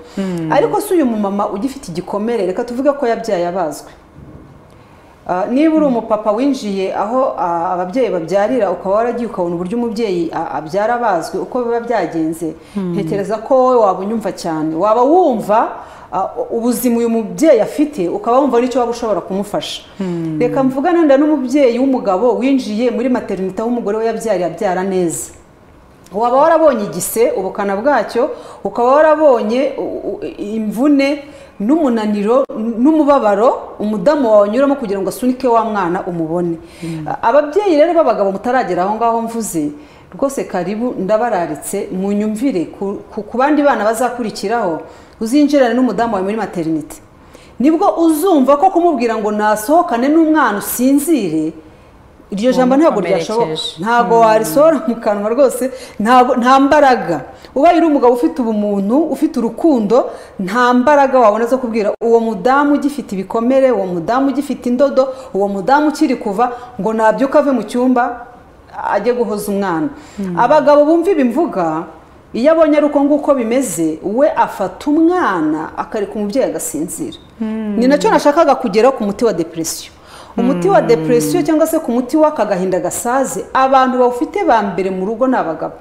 Speaker 1: ariko si uyu mumama ugifite igikomere reka tuvuge ko yabyaye abazwe Ah, niba uri umupapa winjiye aho ah, ababyeyi babyarira ukaba waragiye ukabona uburyo umubyeyi ah, abyara bazwi uko biba byagenze ntekereza ko wowe waba unyumva cyane waba wumva ah, ubuzima uyu mubyeyi afite ukaba wumva n'icyo waba ushobora kumufasha reka mvugane wenda n'umubyeyi w'umugabo winjiye muri materinite aho umugore we yabyariye abyara neza waba warabonye igise ubukana bwacyo ukaba warabonye u- u- imvune n'umunaniro n- n'umubabaro umudamu wawe anyuramo kugira ngo asunike wa mwana umubone A- ababyeyi rero b'abagabo mutaragera aho ngaho mvuze rwose karibu ndabararitse munyumvire ku- ku ku bandi bana bazakurikiraho uzinjirane n'umudamu wawe muri materinite nibwo uzumva ko kumubwira ngo nasohokane n'umwana usinzire iryo jambo ntabwo ryashoboka
Speaker 2: Wamukomerekeje.
Speaker 1: ntabwo warisohora mu kanwa rwose ntabwo- nta mbaraga ubaye uri umugabo ufite ubumuntu ufite urukundo nta mbaraga wabona zo kubwira uwo mudamu ugifite ibikomere uwo mudamu ugifite indodo uwo mudamu ukiri kuva ngo nabyuka ave mu cyumba ajye guhoza umwana abagabo bumva ibi mvuga iyo abonye ari uko nguko bimeze we afata umwana akareka umubyeyi agasinzira ni nacyo nashakaga kugeraho ku muti wa depression umuti wa depresiyo cyangwa se ku muti w'aka gahinda gasaze abantu bawufite ba mbere mu rugo ni abagabo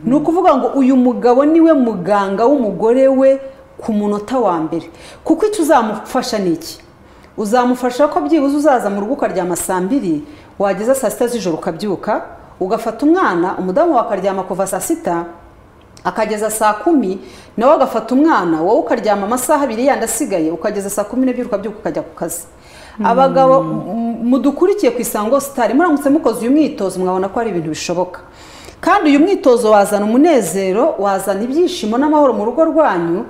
Speaker 1: ni ukuvuga ngo uyu mugabo niwe muganga w'umugore we ku munota wa mbere kuko icyo uzamufasha ni iki uzamufasha ko byibuze uzaza mu rugo ukaryama saa mbiri wageza saa sita z'ijoro ukabyuka ugafata umwana umudamu wawe akaryama kuva saa sita akageza saa kumi nawe agafata umwana wowe ukaryama amasaha abiri yandi asigaye ukageza saa kumi n'ebyiri ukabyuka ukajya ku kazi abagabo m- mudukurikiye ku isango sitari muramutse mukoze uyu mwitozo mwabona ko ari ibintu bishoboka kandi uyu mwitozo wazana umunezero wazana ibyishimo n'amahoro mu rugo rwanyu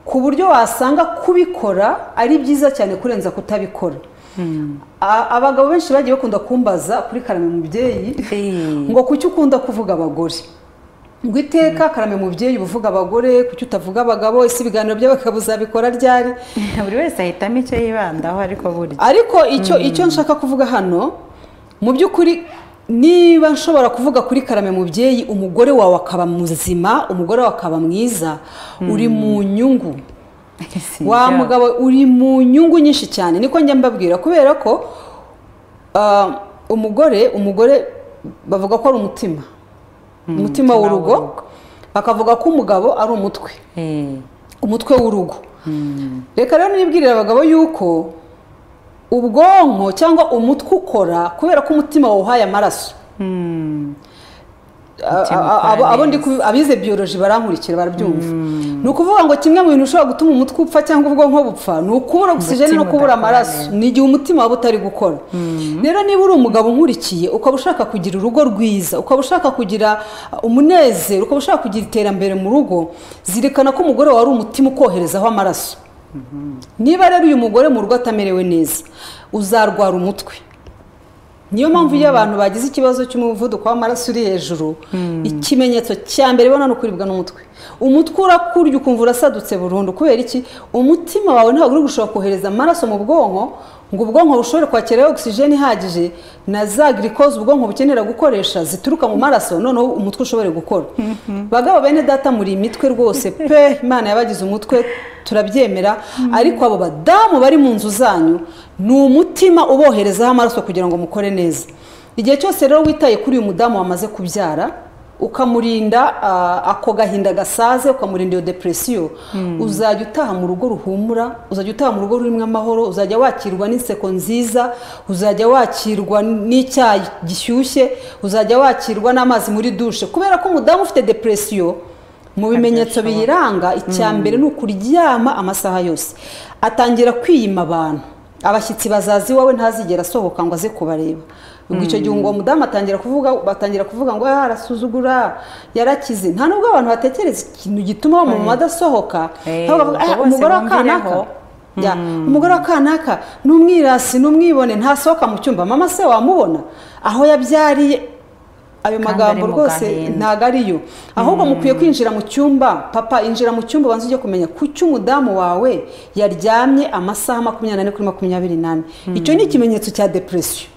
Speaker 1: ku buryo wasanga kubikora ari byiza cyane kurenza kutabikora A- abagabo benshi bagiye bakunda kumbaza kuri karame mubyeyi
Speaker 2: Eh.
Speaker 1: ngo kuki ukunda kuvuga abagore ngo iteka karame mubyeyi uba uvuga abagore kuki utavuga abagabo ese ibiganiro by'abagabo uzabikora ryari
Speaker 2: buri wese ahitamo icyo yibandaho ariko burya
Speaker 1: ariko icyo icyo nshaka kuvuga hano mu by'ukuri niba nshobora kuvuga kuri karame mubyeyi umugore wawe akaba muzima umugore wawe akaba mwiza uri mu nyungu wa mugabo uri mu nyungu nyinshi cyane niko njya mbabwira kubera ko ah, umugore umugore bavuga ko ari umutima umutima
Speaker 2: umutima
Speaker 1: w'urugo
Speaker 2: w'urugo.
Speaker 1: bakavuga ko umugabo ari umutwe
Speaker 2: Eh,
Speaker 1: umutwe w'urugo reka rero nibwirire abagabo yuko ubwonko cyangwa umutwe ukora kubera ko umutima wawuhaye amaraso a- abo- abo ndi ku- abize biyoloji barankurikira barabyumva ni ukuvuga ngo kimwe mu bintu ushobora gutuma umutwe upfa cyangwa ubwonko bupfa ni ukubura ogisijeni no
Speaker 2: Umutima
Speaker 1: kubura
Speaker 2: udakora
Speaker 1: amaraso ni igihe umutima waba utari gukora rero niba uri umugabo nkurikiye ukaba ushaka kugira urugo rwiza ukaba ushaka kugira uh, umunezero ukaba ushaka kugira iterambere mu rugo zirikana ko umugore wawe ari umutima ukoherezaho amaraso niba rero uyu mugore mu rugo atamerewe neza uzarwara umutwe niyo mpamvu iyo abantu bagize ikibazo cy'umuvuduko w'amaraso uri hejuru ikimenyetso cya mbere ubona ni ukuribwa n'umutwe umutwe urakurya ukumva urasadutse burundu kubera iki umutima wawe ntabwo uri gushobora kohereza amaraso mu bwonko ngo ubwonko bushobore kwakira ogisijeni ihagije na za girikoze ubwonko bukenera gukoresha zituruka mu maraso noneho umutwe ushobore gukora bagabo bene data muri imitwe rwose pe imana yabagize umutwe turabyemera ariko abo badamu bari mu nzu zanyu ni umutima uboherezaho amaraso kugira ngo mukore neza igihe cyose rero witaye kuri uyu mudamu wamaze kubyara ukamurinda ah, ako gahinda gasaze ukamurinda iyo depresiyo uzajya utaha mu rugo ruhumura uzajya utaha mu rugo rurimo amahoro uzajya wakirwa n'inseko nziza uzajya wakirwa n'icyayi gishyushye uzajya wakirwa n'amazi muri dushe kubera ko umudamu ufite depresiyo mu bimenyetso biyiranga icya mbere ni ukuryama amasaha yose atangira kwiyima abantu abashyitsi bazaza iwawe ntazigera asohoka ngo aze kubareba ubwo icyo gihe uwo mudamu atangira kuvuga batangira kuvuga ngo "Ah, arasuzugura yarakize nta nubwo abantu batekereza ikintu gituma wa mama adasohoka
Speaker 2: Eh,
Speaker 1: ahubwo bavuga, "Ah,
Speaker 2: ubwo bose
Speaker 1: umugore wa kanaka
Speaker 2: bumvireho."
Speaker 1: Ya, umugore wa kanaka ni umwirasi ni umwibone ntasohoka mu cyumba mama se wamubona aho yabyariye ayo
Speaker 2: Kandi
Speaker 1: magambo
Speaker 2: ari mu
Speaker 1: rwose
Speaker 2: gahinda.
Speaker 1: nta ntabwo ariyo ahubwo mukwiye kwinjira mu cyumba papa injira mu cyumba ubanza ujye kumenya kuki umudamu wawe yaryamye amasaha makumyabiri n'ane kuri makumyabiri n'ane icyo ni ikimenyetso cya depresiyo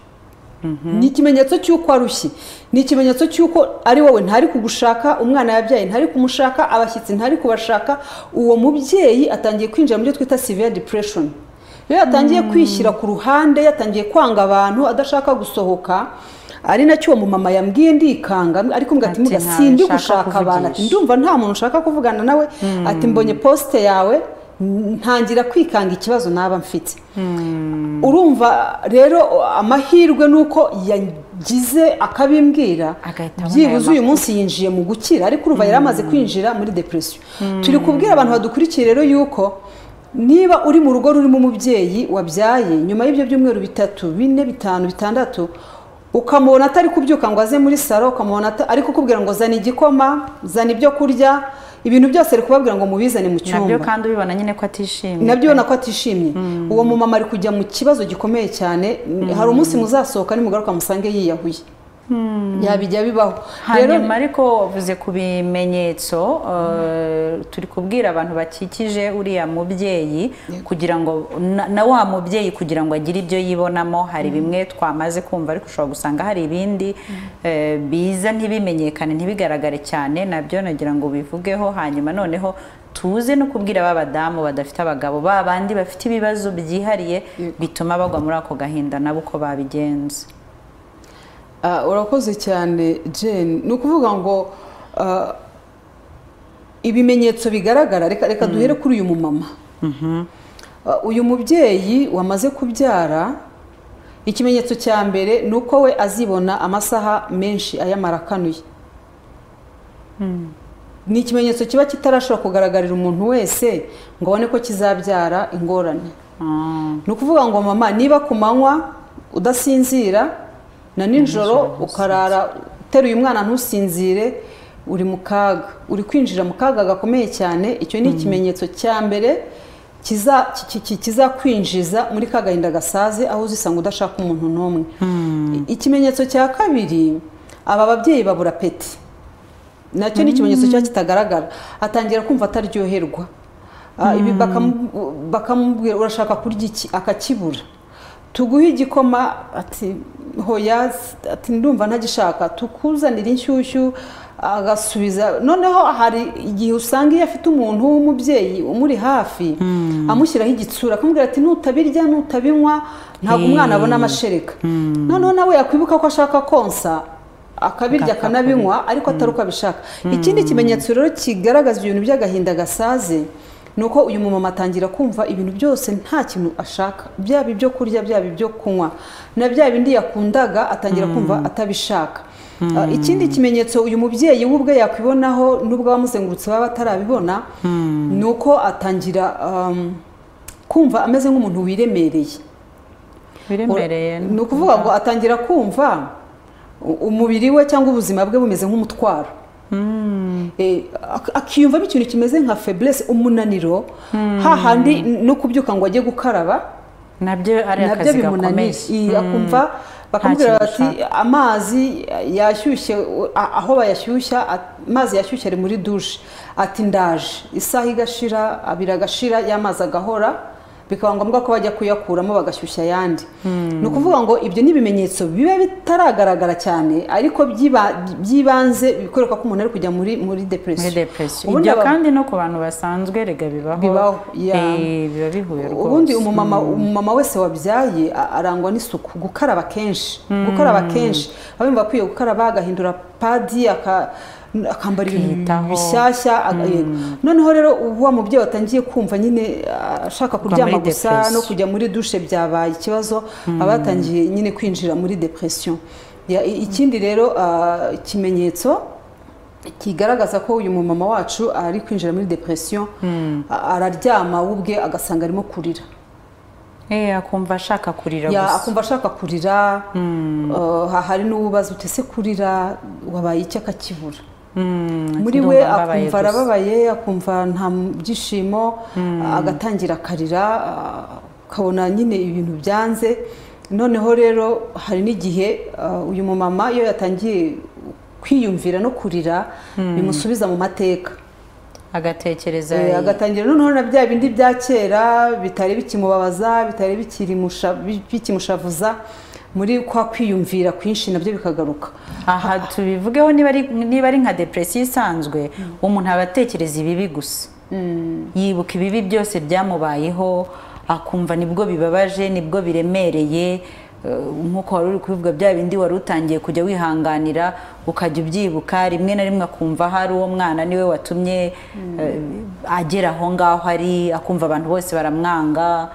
Speaker 1: ni ikimenyetso cy'uko arushye ni ikimenyetso cy'uko ari wowe ntari kugushaka umwana yabyaye ntari kumushaka abashyitsi ntari kubashaka uwo mubyeyi atangiye kwinjira mu byo twita severe depression iyo yatangiye kwishyira ku ruhande yatangiye kwanga abantu adashaka gusohoka ari nacyo uwo mumama yambwiye ndikanga ariko mbwa ati
Speaker 2: Ati,
Speaker 1: "Muga,
Speaker 2: ntawe
Speaker 1: sindi
Speaker 2: nshaka
Speaker 1: gushaka abantu ati
Speaker 2: kuvugisha."
Speaker 1: ndumva nta muntu ushaka kuvugana nawe ati mbonye posite yawe ntangira kwikanga ikibazo naba mfite urumva rero amahirwe ni uko yagize akabimbwira
Speaker 2: Agahita abona
Speaker 1: byibuze
Speaker 2: ayo
Speaker 1: uyu munsi yinjiye mu gukira ariko urumva yari amaze kwinjira muri depresiyo turi kubwira abantu badukurikiye rero yuko niba uri mu rugo rurimo umubyeyi wabyaye nyuma y'ibyo byumweru bitatu bine bitanu bitandatu ukamubona atari kubyuka ngo aze muri salo ukamubona ata- ari kukubwira ngo zana igikoma zana ibyo kurya ibintu byose ari kubabwira ngo mubizane mu
Speaker 2: nabyo
Speaker 1: cyumba
Speaker 2: kandi ubibona nyine ko atishimye
Speaker 1: nabyo ubona ko atishimye uwo mumama ari kujya mu kibazo gikomeye cyane hari umunsi muzasohoka nimugaruka musange yiyahuye yabijya bibaho rero
Speaker 2: hanyuma ariko wavuze ku bimenyetso eh, turi kubwira abantu bakikije uriya mubyeyi kugira ngo na- na wa mubyeyi kugira ngo agire ibyo yibonamo hari bimwe twamaze kumva ariko ushobora gusanga hari ibindi eh, biza ntibimenyekane ntibigaragare cyane nabyo nagira ngo bivugeho hanyuma noneho tuze no kubwira ba badamu badafite abagabo ba bandi bafite ibibazo byihariye bituma bagwa muri ako gahinda nabo uko babigenza
Speaker 1: Ah, urakoze cyane jane ni ukuvuga ngo ah, ibimenyetso bigaragara reka reka duhere kuri uyu mumama Ah, uyu mubyeyi wamaze kubyara ikimenyetso cya mbere ni uko we azibona amasaha menshi ayamara akanuye ni ikimenyetso kiba kitarashobora kugaragarira umuntu wese ngo abone ko kizabyara ingorane
Speaker 2: Ah,
Speaker 1: ni ukuvuga ngo mama niba ku manywa udasinzira na nijoro ukarara uteruye umwana ntusinzire uri mu kaga uri kwinjira mu kaga gakomeye cyane icyo ni ikimenyetso cya mbere kiza- ki- ki- kizakwinjiza muri ka gahinda gasaze aho uzisanga udashaka umuntu n'umwe I- ikimenyetso cya kabiri aba babyeyi babura peti nacyo ni ikimenyetso kiba kitagaragara atangira kumva ataryoherwa Ah, ibi bakamu- bakamubwira urashaka kurya iki akakibura tuguhe igikoma ati hoya ati ndumva ntagishaka tukuzanira inshyushyu agasubiza noneho hari igihe usanga iyo afite umuntu w'umubyeyi umuri hafi amushyiraho igitsura akamubwira ati nutabirya nutabinywa ntabwo umwana abona amashereka noneho nawe yakwibuka ko ashaka konsa akabirya akanabinywa ariko atari uko abishaka ikindi kimenyetso rero kigaragaza ibintu by'agahinda gasaze ni uko uyu mumama atangira kumva ibintu byose nta kintu ashaka byaba ibyo kurya byaba ibyo kunywa na bya bindi yakundaga atangira kumva atabishaka Ah, ikindi kimenyetso uyu mubyeyi we ubwe yakwibonaho n'ubwo abamuzengurutse baba batarabibona ni uko atangira um, kumva ameze nk'umuntu wiremereye
Speaker 2: biremereye
Speaker 1: ni ukuvuga ngo atangira kumva u- umubiri we cyangwa ubuzima bwe bumeze nk'umutwaro Eh, ak- akiyumvamo ikintu kimeze nka feblesse umunaniro hahandi no kubyuka ngo ajye gukaraba
Speaker 2: nabyo ari
Speaker 1: nabyo
Speaker 2: akazi gakomeye
Speaker 1: bimunaniye Iyi, akumva bakamubwira
Speaker 2: kintu
Speaker 1: bati amazi yashyushye a- aho bayashyushya a- amazi yashyushye ari muri dushe ati ndaje isaha igashira abiri agashira y'amazi agahora bikaba ngombwa ko bajya kuyakuramo bagashyushya ayandi ni ukuvuga ngo ibyo ni ibimenyetso biba bitaragaragara cyane ariko byiba- by'ibanze bikwereka ko umuntu ari kujya muri muri
Speaker 2: muri
Speaker 1: depresiyo
Speaker 2: depresiyo
Speaker 1: Ubundi
Speaker 2: ibyo
Speaker 1: aba-
Speaker 2: kandi no ku bantu basanzwe rega bibaho
Speaker 1: Bibaho, ya.
Speaker 2: Eh, biba bihuye rwose
Speaker 1: ubundi umumama umumama wese wabyaye a- arangwa n'isuku gukaraba kenshi gukaraba kenshi aba yumva akwiye gukaraba agahindura padi aka- akambara ibintu
Speaker 2: Akiyitaho.
Speaker 1: bishyashya aga- yego. noneho rero ubu wa mubyeyi watangiye kumva nyine a- ashaka
Speaker 2: Kuva
Speaker 1: kuryama
Speaker 2: muri
Speaker 1: gusa
Speaker 2: depression.
Speaker 1: no kujya muri dushe byabaye ikibazo abatangiye nyine kwinjira muri depression Ya- i- ikindi rero a, ikimenyetso kigaragaza ko uyu mumama wacu ari kwinjira muri depression a- araryama we ubwe agasanga arimo kurira
Speaker 2: Eh, akumva ashaka kurira
Speaker 1: Ya,
Speaker 2: gusa
Speaker 1: akumva ashaka kurira Uh, ha- hari n'uwubaza uti ese kurira wabaye iki akakibura muri we
Speaker 2: ndumva mbabaye
Speaker 1: akumva
Speaker 2: gusa.
Speaker 1: arababaye akumva nta m- byishimo agatangira akarira uh, akabona nyine ibintu byanze noneho rero hari n'igihe uh, uyu mumama iyo yatangiye kwiyumvira no kurira bimusubiza mu mateka
Speaker 2: agatekereza
Speaker 1: Eh, agatangira noneho na bya bindi bya kera bitari bikimubabaza bitari bikirimusha- bi- bikimushavuza muri kwa kwiyumvira kwinshi nabyo bikagaruka
Speaker 2: aha tubivugeho niba ari niba ari nka depresiyo isanzwe umuntu aba atekereza ibibi gusa yibuka ibibi byose byamubayeho akumva nibwo bibabaje nibwo biremereye eh, nk'uko wari uri kubivuga bya bindi wari utangiye kujya wihanganira ukajya ubyibuka rimwe na rimwe akumva hari uwo mwana niwe watumye eh, agera aho ngaho ari akumva abantu bose baramwanga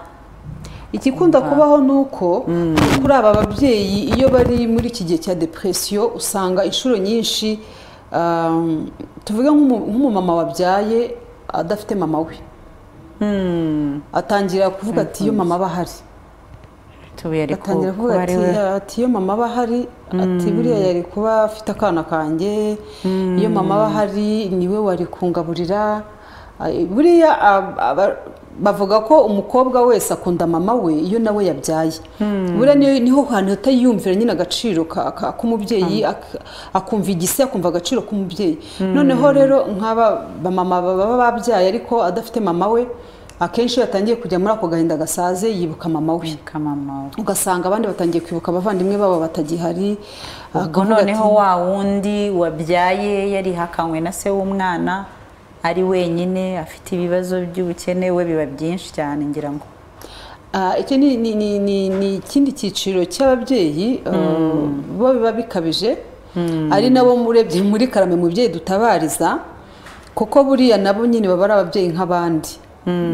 Speaker 1: ikikunda kubaho ni uko kuri aba babyeyi iyo bari muri iki gihe cya depresiyo usanga inshuro nyinshi um, tuvuge nk'umu- nk'umumama wabyaye adafite mama we atangira kuvuga ati iyo mama aba ahari
Speaker 2: tubuye ari ku-
Speaker 1: atangira kuvuga
Speaker 2: kuba ari
Speaker 1: ati
Speaker 2: we
Speaker 1: ati iyo mama aba ahari ati buriya yari kuba afite akana kanjye iyo mama aba ahari niwe wari kungaburira Ay, buriya ab- aba- bavuga ko umukobwa wese akunda mama we iyo nawe yabyaye buriya niyo- niho hantu atayiyumvira nyine agaciro ka- ka- k'umubyeyi ak- akumva igise akumva agaciro k'umubyeyi noneho rero nk'aba bamama baba babyaye ariko adafite mama we akenshi iyo yatangiye kujya muri ako gahinda gasaze yibuka mama we
Speaker 2: kamamawe
Speaker 1: ugasanga abandi batangiye kwibuka abavandimwe babo batagihari
Speaker 2: ubwo
Speaker 1: akavuga ati,
Speaker 2: noneho wa wundi wabyaye yarihakanywe na se w'umwana ari wenyine afite ibibazo by'ubukene we biba byinshi cyane ngira ngo
Speaker 1: "Ah, iki ni ni- ni- ni- ni ikindi cyiciro cy'ababyeyi eh, bo biba bikabije ari nabo murebye muri karame mubyeyi dutabariza kuko buriya nabo nyine baba ari ababyeyi nk'abandi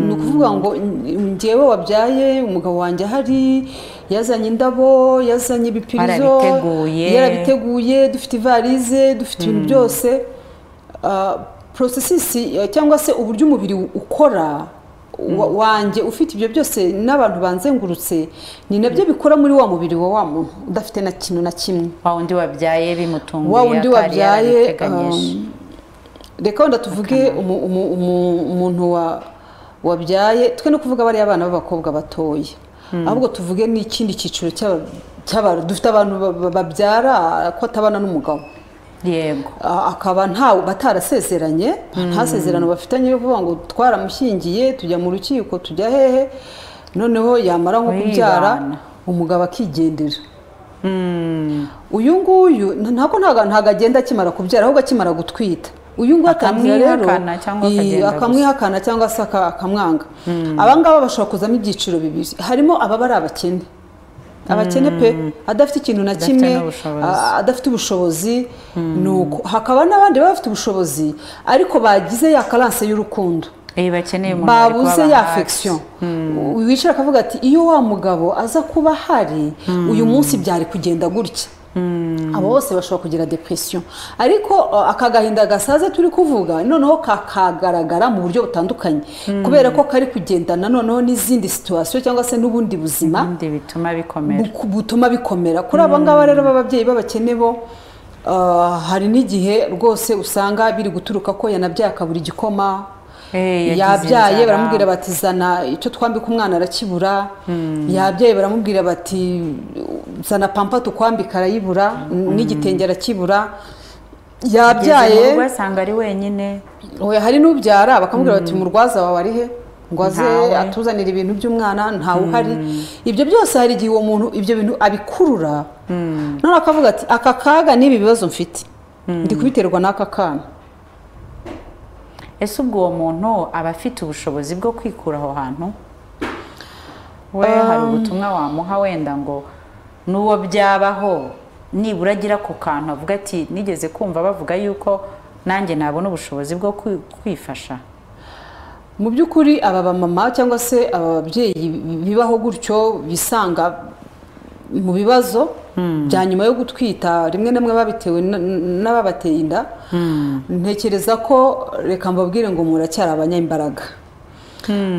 Speaker 1: ni ukuvuga ngo "N- njyewe wabyaye umugabo wanjye ahari yazanye indabo yazanye ibipirizo
Speaker 2: Barabiteguye.
Speaker 1: yarabiteguye duteguye dufite ivarize dufite ibintu byose Ah, processes eh, cyangwa se uburyo umubiri ukora wa- wanjye ufite ibyo byose n'abantu banzengurutse ni nabyo bikora muri wa mubiri wa wa muntu udafite na kintu na kimwe
Speaker 2: wa wundi wabyaye bimutunguye
Speaker 1: wa wundi
Speaker 2: atari
Speaker 1: wabyaye
Speaker 2: yarabiteganyije.
Speaker 1: um, reka wenda tuvuge umu- umu- umu- umuntu wa- wabyaye twe no kuvuga bariya abana b'abakobwa batoya ahubwo tuvuge n'ikindi cyiciro cy'aba- cy'abantu dufite abantu ba- ba- babyara ko atabana n'umugabo
Speaker 2: yego
Speaker 1: a- akaba ntawe batarasezeranye nta sezerano bafitanye yo kuvuga ngo twaramushyingiye tujya mu rukiko tujya hehe noneho yamara nko kubyara
Speaker 2: Wibana.
Speaker 1: umugabo akigendera uyu nguyu nta- ntabwo ntago- ntago agenda akimara kubyara ahubwo akimara gutwita uyu nguyu atangira rero
Speaker 2: Akamwihakana cyangwa
Speaker 1: i-
Speaker 2: akagenda gusa.
Speaker 1: akamwihakana cyangwa se aka- akamwanga aba ngaba bashobora kuzamo ibyiciro bibiri harimo ababa ari abakene abakene pe adafite ikintu na
Speaker 2: Adafite
Speaker 1: kimwe
Speaker 2: n'ubushobozi.
Speaker 1: a- a- adafite ubushobozi ni uko hakaba n'abandi baba bafite ubushobozi ariko bagize ya karanse y'urukundo
Speaker 2: Eh, bakeneye umuntu bari
Speaker 1: babuze
Speaker 2: kuba
Speaker 1: ya
Speaker 2: hafi.
Speaker 1: afection wicara akavuga ati iyo wa mugabo aza kuba ahari uyu munsi byari kugenda gutya abo bose bashobora kugira depresiyo ariko uh, aka gahinda gasaze turi kuvuga noneho kakagaragara mu buryo butandukanye kubera ko kari kugendana noneho n'izindi situwasiyo cyangwa se n'ubundi buzima
Speaker 2: ibindi bituma bikomera
Speaker 1: buku- butuma bikomera kuri aba ngaba rero b'ababyeyi b'abakene bo ah, hari n'igihe rwose usanga biri guturuka ko yanabyaye akabura igikoma
Speaker 2: Eh, yagize
Speaker 1: yabyaye
Speaker 2: inzara.
Speaker 1: baramubwira bati zana icyo twambika umwana arakibura yabyaye baramubwira bati zana pampa tukwambika arayibura n'igitenge arakibura
Speaker 2: Ageze mu
Speaker 1: yabyaye
Speaker 2: rugo asanga ari wenyine
Speaker 1: Oya hari n'ubyara bakamubwira bati murwaza wawe ari he ngwaze
Speaker 2: Ntawe.
Speaker 1: atuzanira ibintu by'umwana ntawe uhari ibyo byose hari igihe uwo muntu ibyo bintu abikurura none akavuga ati aka kaga n'ibi bibazo mfite ndi kubiterwa n'aka kana
Speaker 2: ese ubwo uwo muntu aba afite ubushobozi bwo kwikura aho hantu we hari ubutumwa wamuha wenda ngo n'uwo byabaho nibura agira ku kantu avuga ati nigeze kumva bavuga yuko nanjye nabona ubushobozi bwo kwi- kwifasha
Speaker 1: mu by'ukuri aba bamama cyangwa se aba babyeyi bibaho gutyo bisanga mu bibazo bya nyuma yo gutwita rimwe na rimwe babitewe n- n- n'ababateye inda ntekereza ko reka mbabwire ngo muracyari abanyambaraga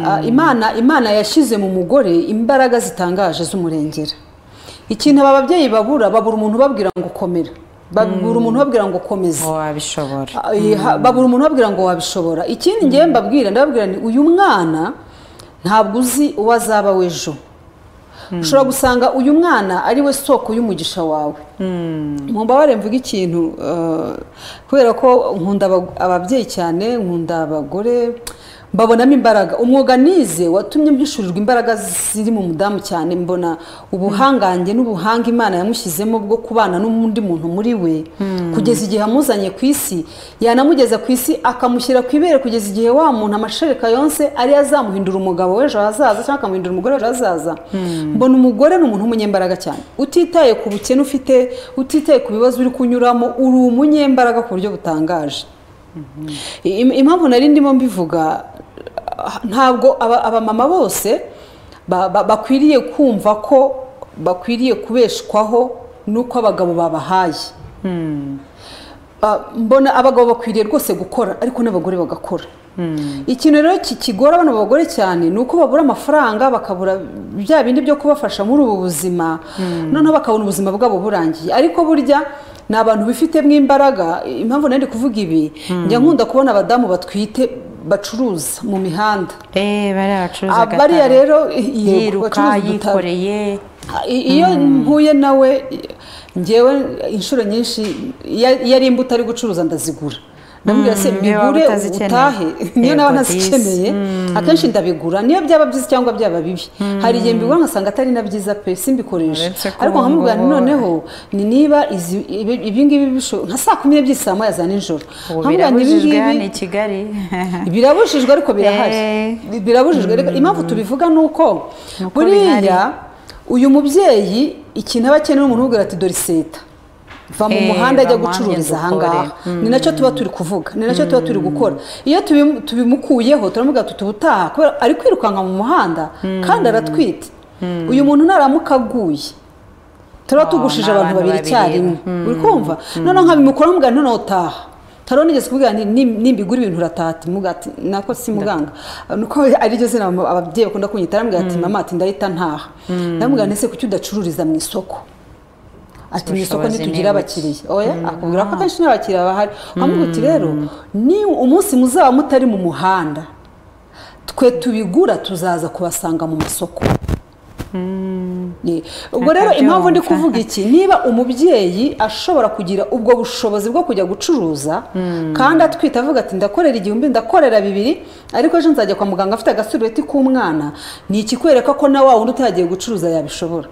Speaker 1: Ah, imana imana yashyize mu mugore imbaraga zitangaje z'umurengera ikintu aba babyeyi babura babura umuntu ubabwira ngo komera babura umuntu ubabwira ngo komeza
Speaker 2: wabishobora
Speaker 1: Eh, ha- babura umuntu babwira ngo wabishobora ikindi ngewe mbabwira ndababwira ni uyu mwana ntabwo uzi uwo azaba w'ejo ushobora gusanga uyu mwana ari we soko y'umugisha wawe mubabare mvuga ikintu eh, kubera ko nkunda aba- ababyeyi cyane nkunda abagore mbabonamo imbaraga umwuga nize watumye mbishurirwa imbaraga ziri mu mudamu cyane mbona ubuhangange n'ubuhanga imana yamushyizemo bwo kubana n'undi muntu muri we kugeza igihe amuzanye ku isi yanamugeza ku isi akamushyira ku ibere kugeza igihe wa muntu amashereka yonse ariyo azamuhindura umugabo w'ejo hazaza cyangwa akamuhindura umugore w'ejo hazaza mbona umugore ni umuntu w'umunyembaraga cyane utitaye ku bukene ufite utitaye ku bibazo uri kunyuramo uri umunyembaraga ku buryo butangaje Im- impamvu nari ndimo mbivuga ah, ntabwo aba- abamama bose ba- ba- bakwiriye kumva ko bakwiriye kubeshwaho n'uko abagabo babahaye Ah, mbona abagabo bakwiriye rwose gukora ariko n'abagore bagakora ikintu rero ki- kigora abana bagore cyane ni uko babura amafaranga bakabura bya bindi byo kubafasha muri ubu buzima noneho bakabona ubuzima bwabo burangiye ariko burya ni abantu bifitemo imbaraga impamvu nari ndi kuvuga ibi njya nkunda kubona abadamu batwite bacuruza mu mihanda
Speaker 2: bariya bacuruza
Speaker 1: Ah, bariya
Speaker 2: agatara.
Speaker 1: rero yego,
Speaker 2: yiruka
Speaker 1: bacuruza udutara.
Speaker 2: yikoreye
Speaker 1: I- iyo mpuye nawe ngewe inshuro nyinshi iya- iyo ari imbuto ari gucuruza ndazigura ndamubwira se
Speaker 2: niyo waba
Speaker 1: bigure
Speaker 2: utazikeneye."
Speaker 1: utahe niyo
Speaker 2: Yego,
Speaker 1: naba
Speaker 2: disi.
Speaker 1: ntazikeneye akenshi ndabigura niyo byaba byiza cyangwa byaba bibi hari igihe mbigura ngasanga atari na byiza pe simbikoresha
Speaker 2: Uretse ko
Speaker 1: ariko
Speaker 2: ubu
Speaker 1: nkamubwira
Speaker 2: ngubu-
Speaker 1: noneho ni niba izi- ibi- ibingibi bisho- nka saa kumi n'ebyiri saa moya za nijoro
Speaker 2: ubu
Speaker 1: Nkamubwira ngo
Speaker 2: birabujijwe
Speaker 1: ibingibi-
Speaker 2: hano i kigali
Speaker 1: birabujijwe ariko birahari
Speaker 2: Eh.
Speaker 1: birabujijwe ariko impamvu tubivuga ni uko
Speaker 2: Nuko
Speaker 1: buriya uyu mubyeyi ikintu aba akeneye ni umuntu umubwira ati dore seta va mu
Speaker 2: Eh,
Speaker 1: muhanda ajya
Speaker 2: va mu handi
Speaker 1: gucururiza aha
Speaker 2: dukore."
Speaker 1: ngaha ni nacyo tuba turi kuvuga ni nacyo tuba turi gukora iyo tubimu- tubimukuyeho turamubwira tuti ubutaha kubera ari kwirukanka mu muhanda kandi aratwite uyu muntu naramuka aguye turaba
Speaker 2: Oh,
Speaker 1: tugushije
Speaker 2: ni
Speaker 1: abantu
Speaker 2: abantu
Speaker 1: babiri
Speaker 2: babiri.
Speaker 1: icyarimwe uri kumva noneho nkabimukora mubwira noneho utaha tarone nigeze kubwira nti "Nim- nimbigura ibintu urataha ati muga ati nako si muganga nuko ariryo zina abam- ababyeyi bakunda kunyita aramubwira ati mama ati ndahita ntaha ndamubwira nti ese kuki udacururiza mu isoko ati mu isoko
Speaker 2: Ubushobozi
Speaker 1: ntitugira
Speaker 2: ni buke."
Speaker 1: abakiriya oya akubwira ko akenshi n'abakiriya bahari wamubwira uti rero ni umunsi muzaba mutari mu muhanda twe tubigura tuzaza kubasanga mu masoko Ni- ubwo rero
Speaker 2: Akabyumva.
Speaker 1: impamvu ndi kuvuga iki niba umubyeyi ashobora kugira ubwo bushobozi bwo kujya gucuruza kandi atwite avuga ati ndakorera igihumbi ndakorera bibiri ariko ejo nzajya kwa muganga afite agasurubeti k'umwana ni ikikwereka ko na wa wundi utagiye gucuruza yabishobora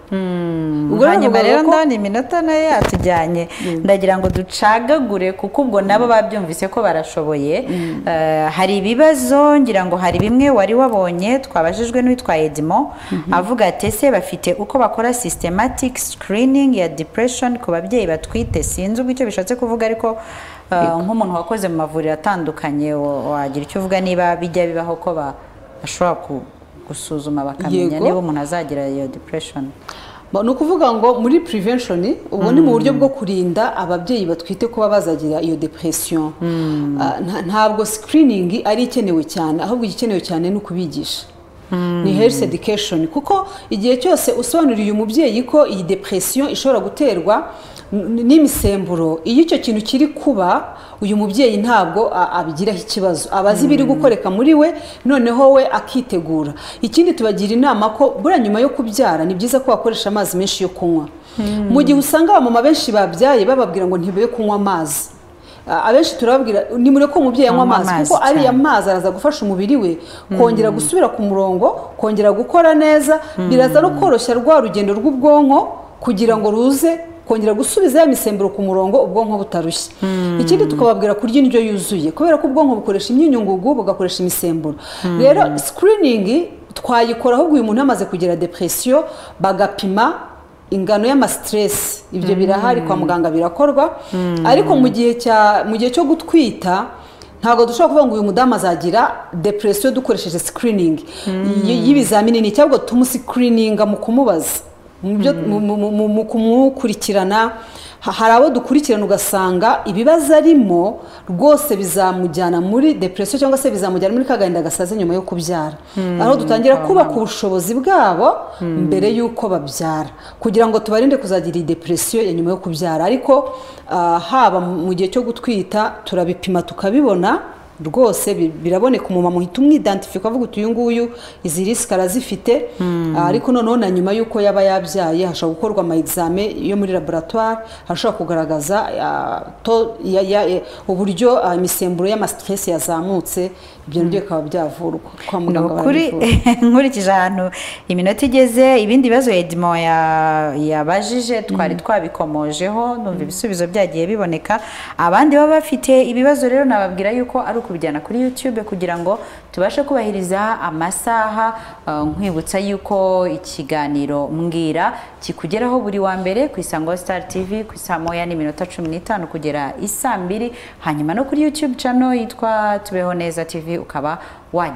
Speaker 1: ubwo rero
Speaker 2: hanyuma
Speaker 1: bivuga
Speaker 2: rero
Speaker 1: ko-
Speaker 2: ndabona iminota nayo yatujyanye ndagira ngo ducagagure kuko ubwo nabo babyumvise ko barashoboye Eh, hari ibibazo ngira ngo hari bimwe wari wabonye twabajijwe n'uwitwa edimo avuga ati ese bafite uko bakora systematic screening ya depression ku babyeyi batwite sinzi ubwo icyo bishatse kuvuga ariko eh, nk'umuntu wakoze mu mavuriro atandukanye wa- wagira icyo uvuga niba bijya bibaho ko ba- bashobora ku- gusuzuma bakamenya
Speaker 1: Yego.
Speaker 2: niba umuntu azagira iyo depression
Speaker 1: ni ukuvuga ngo muri prevention ubwo ni mu buryo bwo kurinda ababyeyi batwite kuba bazagira iyo depression Ah, nta- ntabwo screening ari ikenewe cyane ahubwo igikenewe cyane ni ukubigisha ni health education kuko igihe cyose usobanuriye umubyeyi ko iyi depression ishobora guterwa n- n'imisemburo iyo icyo kintu kiri kuba uyu mubyeyi ntabwo a- abigiraho ikibazo aba azi ibiri gukoreka muri we noneho we akitegura ikindi tubagira inama ko buriya nyuma yo kubyara ni byiza ko wakoresha amazi menshi yo kunywa mu gihe usanga abamama benshi babyaye bababwira ngo ntibe kunywa amazi Ah, abenshi turababwira nimure ko umubyeyi anywa
Speaker 2: Anywa
Speaker 1: amazi
Speaker 2: amazi
Speaker 1: kuko ariya
Speaker 2: cyane.
Speaker 1: mazi araza gufasha umubiri we kongera gusubira ku murongo kongera gukora neza biraza no koroshya rwa rugendo rw'ubwonko kugira ngo ruze kongera gusubiza ya misemburo ku murongo ubwonko butarushye ikindi tukababwira kurya indyo yuzuye kubera ko ubwonko bukoresha imyunyungugu bugakoresha imisemburo rero screening twayikora ahubwo uyu muntu yamaze kugira depression bagapima ingano y'amasitiresi ibyo birahari kwa muganga birakorwa ariko mu gihe cya mu gihe cyo gutwita ntabwo dushobora kuvuga ngo uyu mudamu azagira depresiyo dukoresheje sikiriningi y'ibizamini ni cyangwa tumusikirininga mu kumubaza mu byo- mu- mu- mu- mu kumukurikirana ha- hari abo dukurikirana ugasanga ibibazo arimo rwose bizamujyana muri depresiyo cyangwa se bizamujyana muri kagahinda gasaze nyuma yo kubyara aho dutangira kubaka ubushobozi bwabo mbere y'uko babyara kugira ngo tubarinde kuzagira iyi depresiyo ya nyuma yo kubyara ariko ah, haba mu gihe cyo gutwita turabipima tukabibona rwose bi- biraboneka umumama uhita umwidantifi ukavuga uti uyu nguyu izi risike arazifite Ah, ariko noneho na nyuma y'uko yaba yabyaye hashobora gukorwa ama exame yo muri laboratwari hashobora kugaragaza ah, to- ya- ya- eh, uburyo ah, imisemburo y'amasitiresi yazamutse ibyo nabyo bikaba byavurwa kwa
Speaker 4: Ni
Speaker 1: muganga
Speaker 4: ukuri
Speaker 1: barabivura.
Speaker 4: nkurikije ahantu iminota igeze ibindi bibazo edimo ya- yabajije twari twabikomojeho numva ibisubizo byagiye biboneka abandi baba bafite ibibazo rero nababwira yuko ari ukubijyana kuri youtube kugira ngo tubashe kubahiriza amasaha eh, nkwibutsa yuko ikiganiro mbwira kikugeraho buri wa mbere ku isango star tv ku isaa moya n'iminota cumi n'itanu kugera isaa mbiri hanyuma no kuri youtube channel yitwa tubeho neza tv ukaba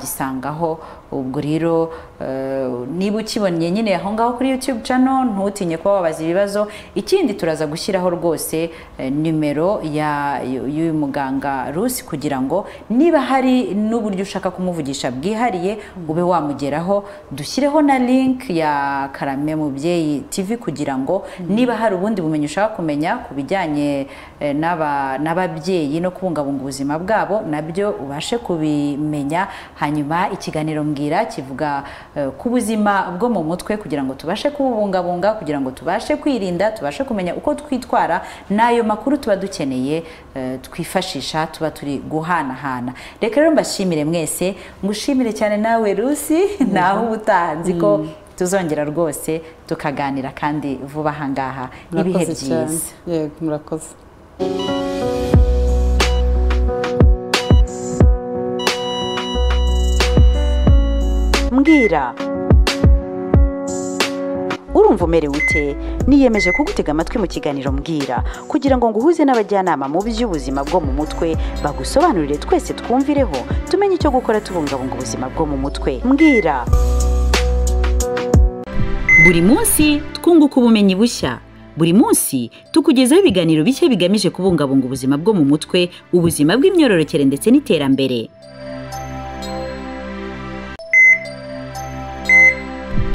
Speaker 4: wagisangaho ubwo rero eh, niba ukibonye nyine aho ngaho kuri youtube channel ntutinye kuba wabaza ibibazo ikindi turaza gushyiraho rwose eh, nimero ya- y'uyu muganga rusi kugira ngo niba hari n'uburyo ushaka kumuvugisha bwihariye ube wamugeraho dushyireho na link ya karame mubyeyi tv kugira ngo niba hari ubundi bumenyi ushaka kumenya ku bijyanye eh, n'aba- n'ababyeyi no kubungabunga ubuzima bwabo nabyo ubashe kubimenya hanyuma ikiganiro mbwira kivuga eh, ku buzima bwo mu mutwe kugira ngo tubashe kububungabunga kugira ngo tubashe kwirinda tubashe kumenya uko twitwara n'ayo makuru tuba dukeneye eh, twifashisha tuba turi guhanahana reka rero mbashimire mwese ngushimire cyane nawe rusi naho uba utahanzi ko tuzongera rwose tukaganira kandi vuba aha ngaha ibihe
Speaker 1: Murakoze cyane.
Speaker 4: byiza
Speaker 1: yego murakoze
Speaker 3: mbwira urumva umerewe ute niyemeje kugutega amatwi mu kiganiro mbwira kugira ngo nguhuze n'abajyanama mu by'ubuzima bwo mu mutwe bagusobanurire twese twumvireho tumenye icyo gukora tubungabunga ubuzima bwo mu mutwe mbwira buri munsi twunguka ubumenyi bushya buri munsi tukugezaho ibiganiro bishya bigamije kubungabunga ubuzima bwo mu mutwe ubuzima bw'imyororokere ndetse n'iterambere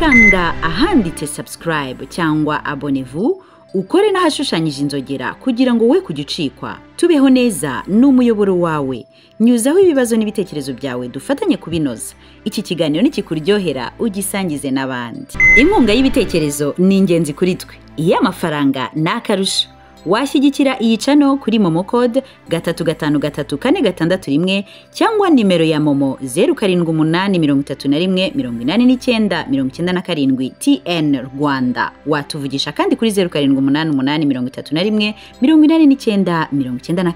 Speaker 3: kanda ahanditse subscribe cyangwa abonevu ukore n'ahashushanyije inzogera kugira ngo we kugicikwa tubeho neza n'umuyoboro wawe nyuzaho ibibazo n'ibitekerezo byawe dufatanye kubinoza iki kiganiro nikikuryohera ugisangize n'abandi inkunga y'ibitekerezo ni ingenzi kuri twe iyo amafaranga ni akarusho washyigikira iyi cano kuri momo kode gatatu gatanu gatatu kane gatandatu rimwe cyangwa nimero ya momo zeru karindwi umunani mirongo itatu na rimwe mirongo inani n'icyenda mirongo icyenda na karindwi tn rwanda watuvugisha kandi kuri zeru karindwi umunani umunani mirongo itatu na rimwe mirongo inani n'icyenda mirongo icyenda na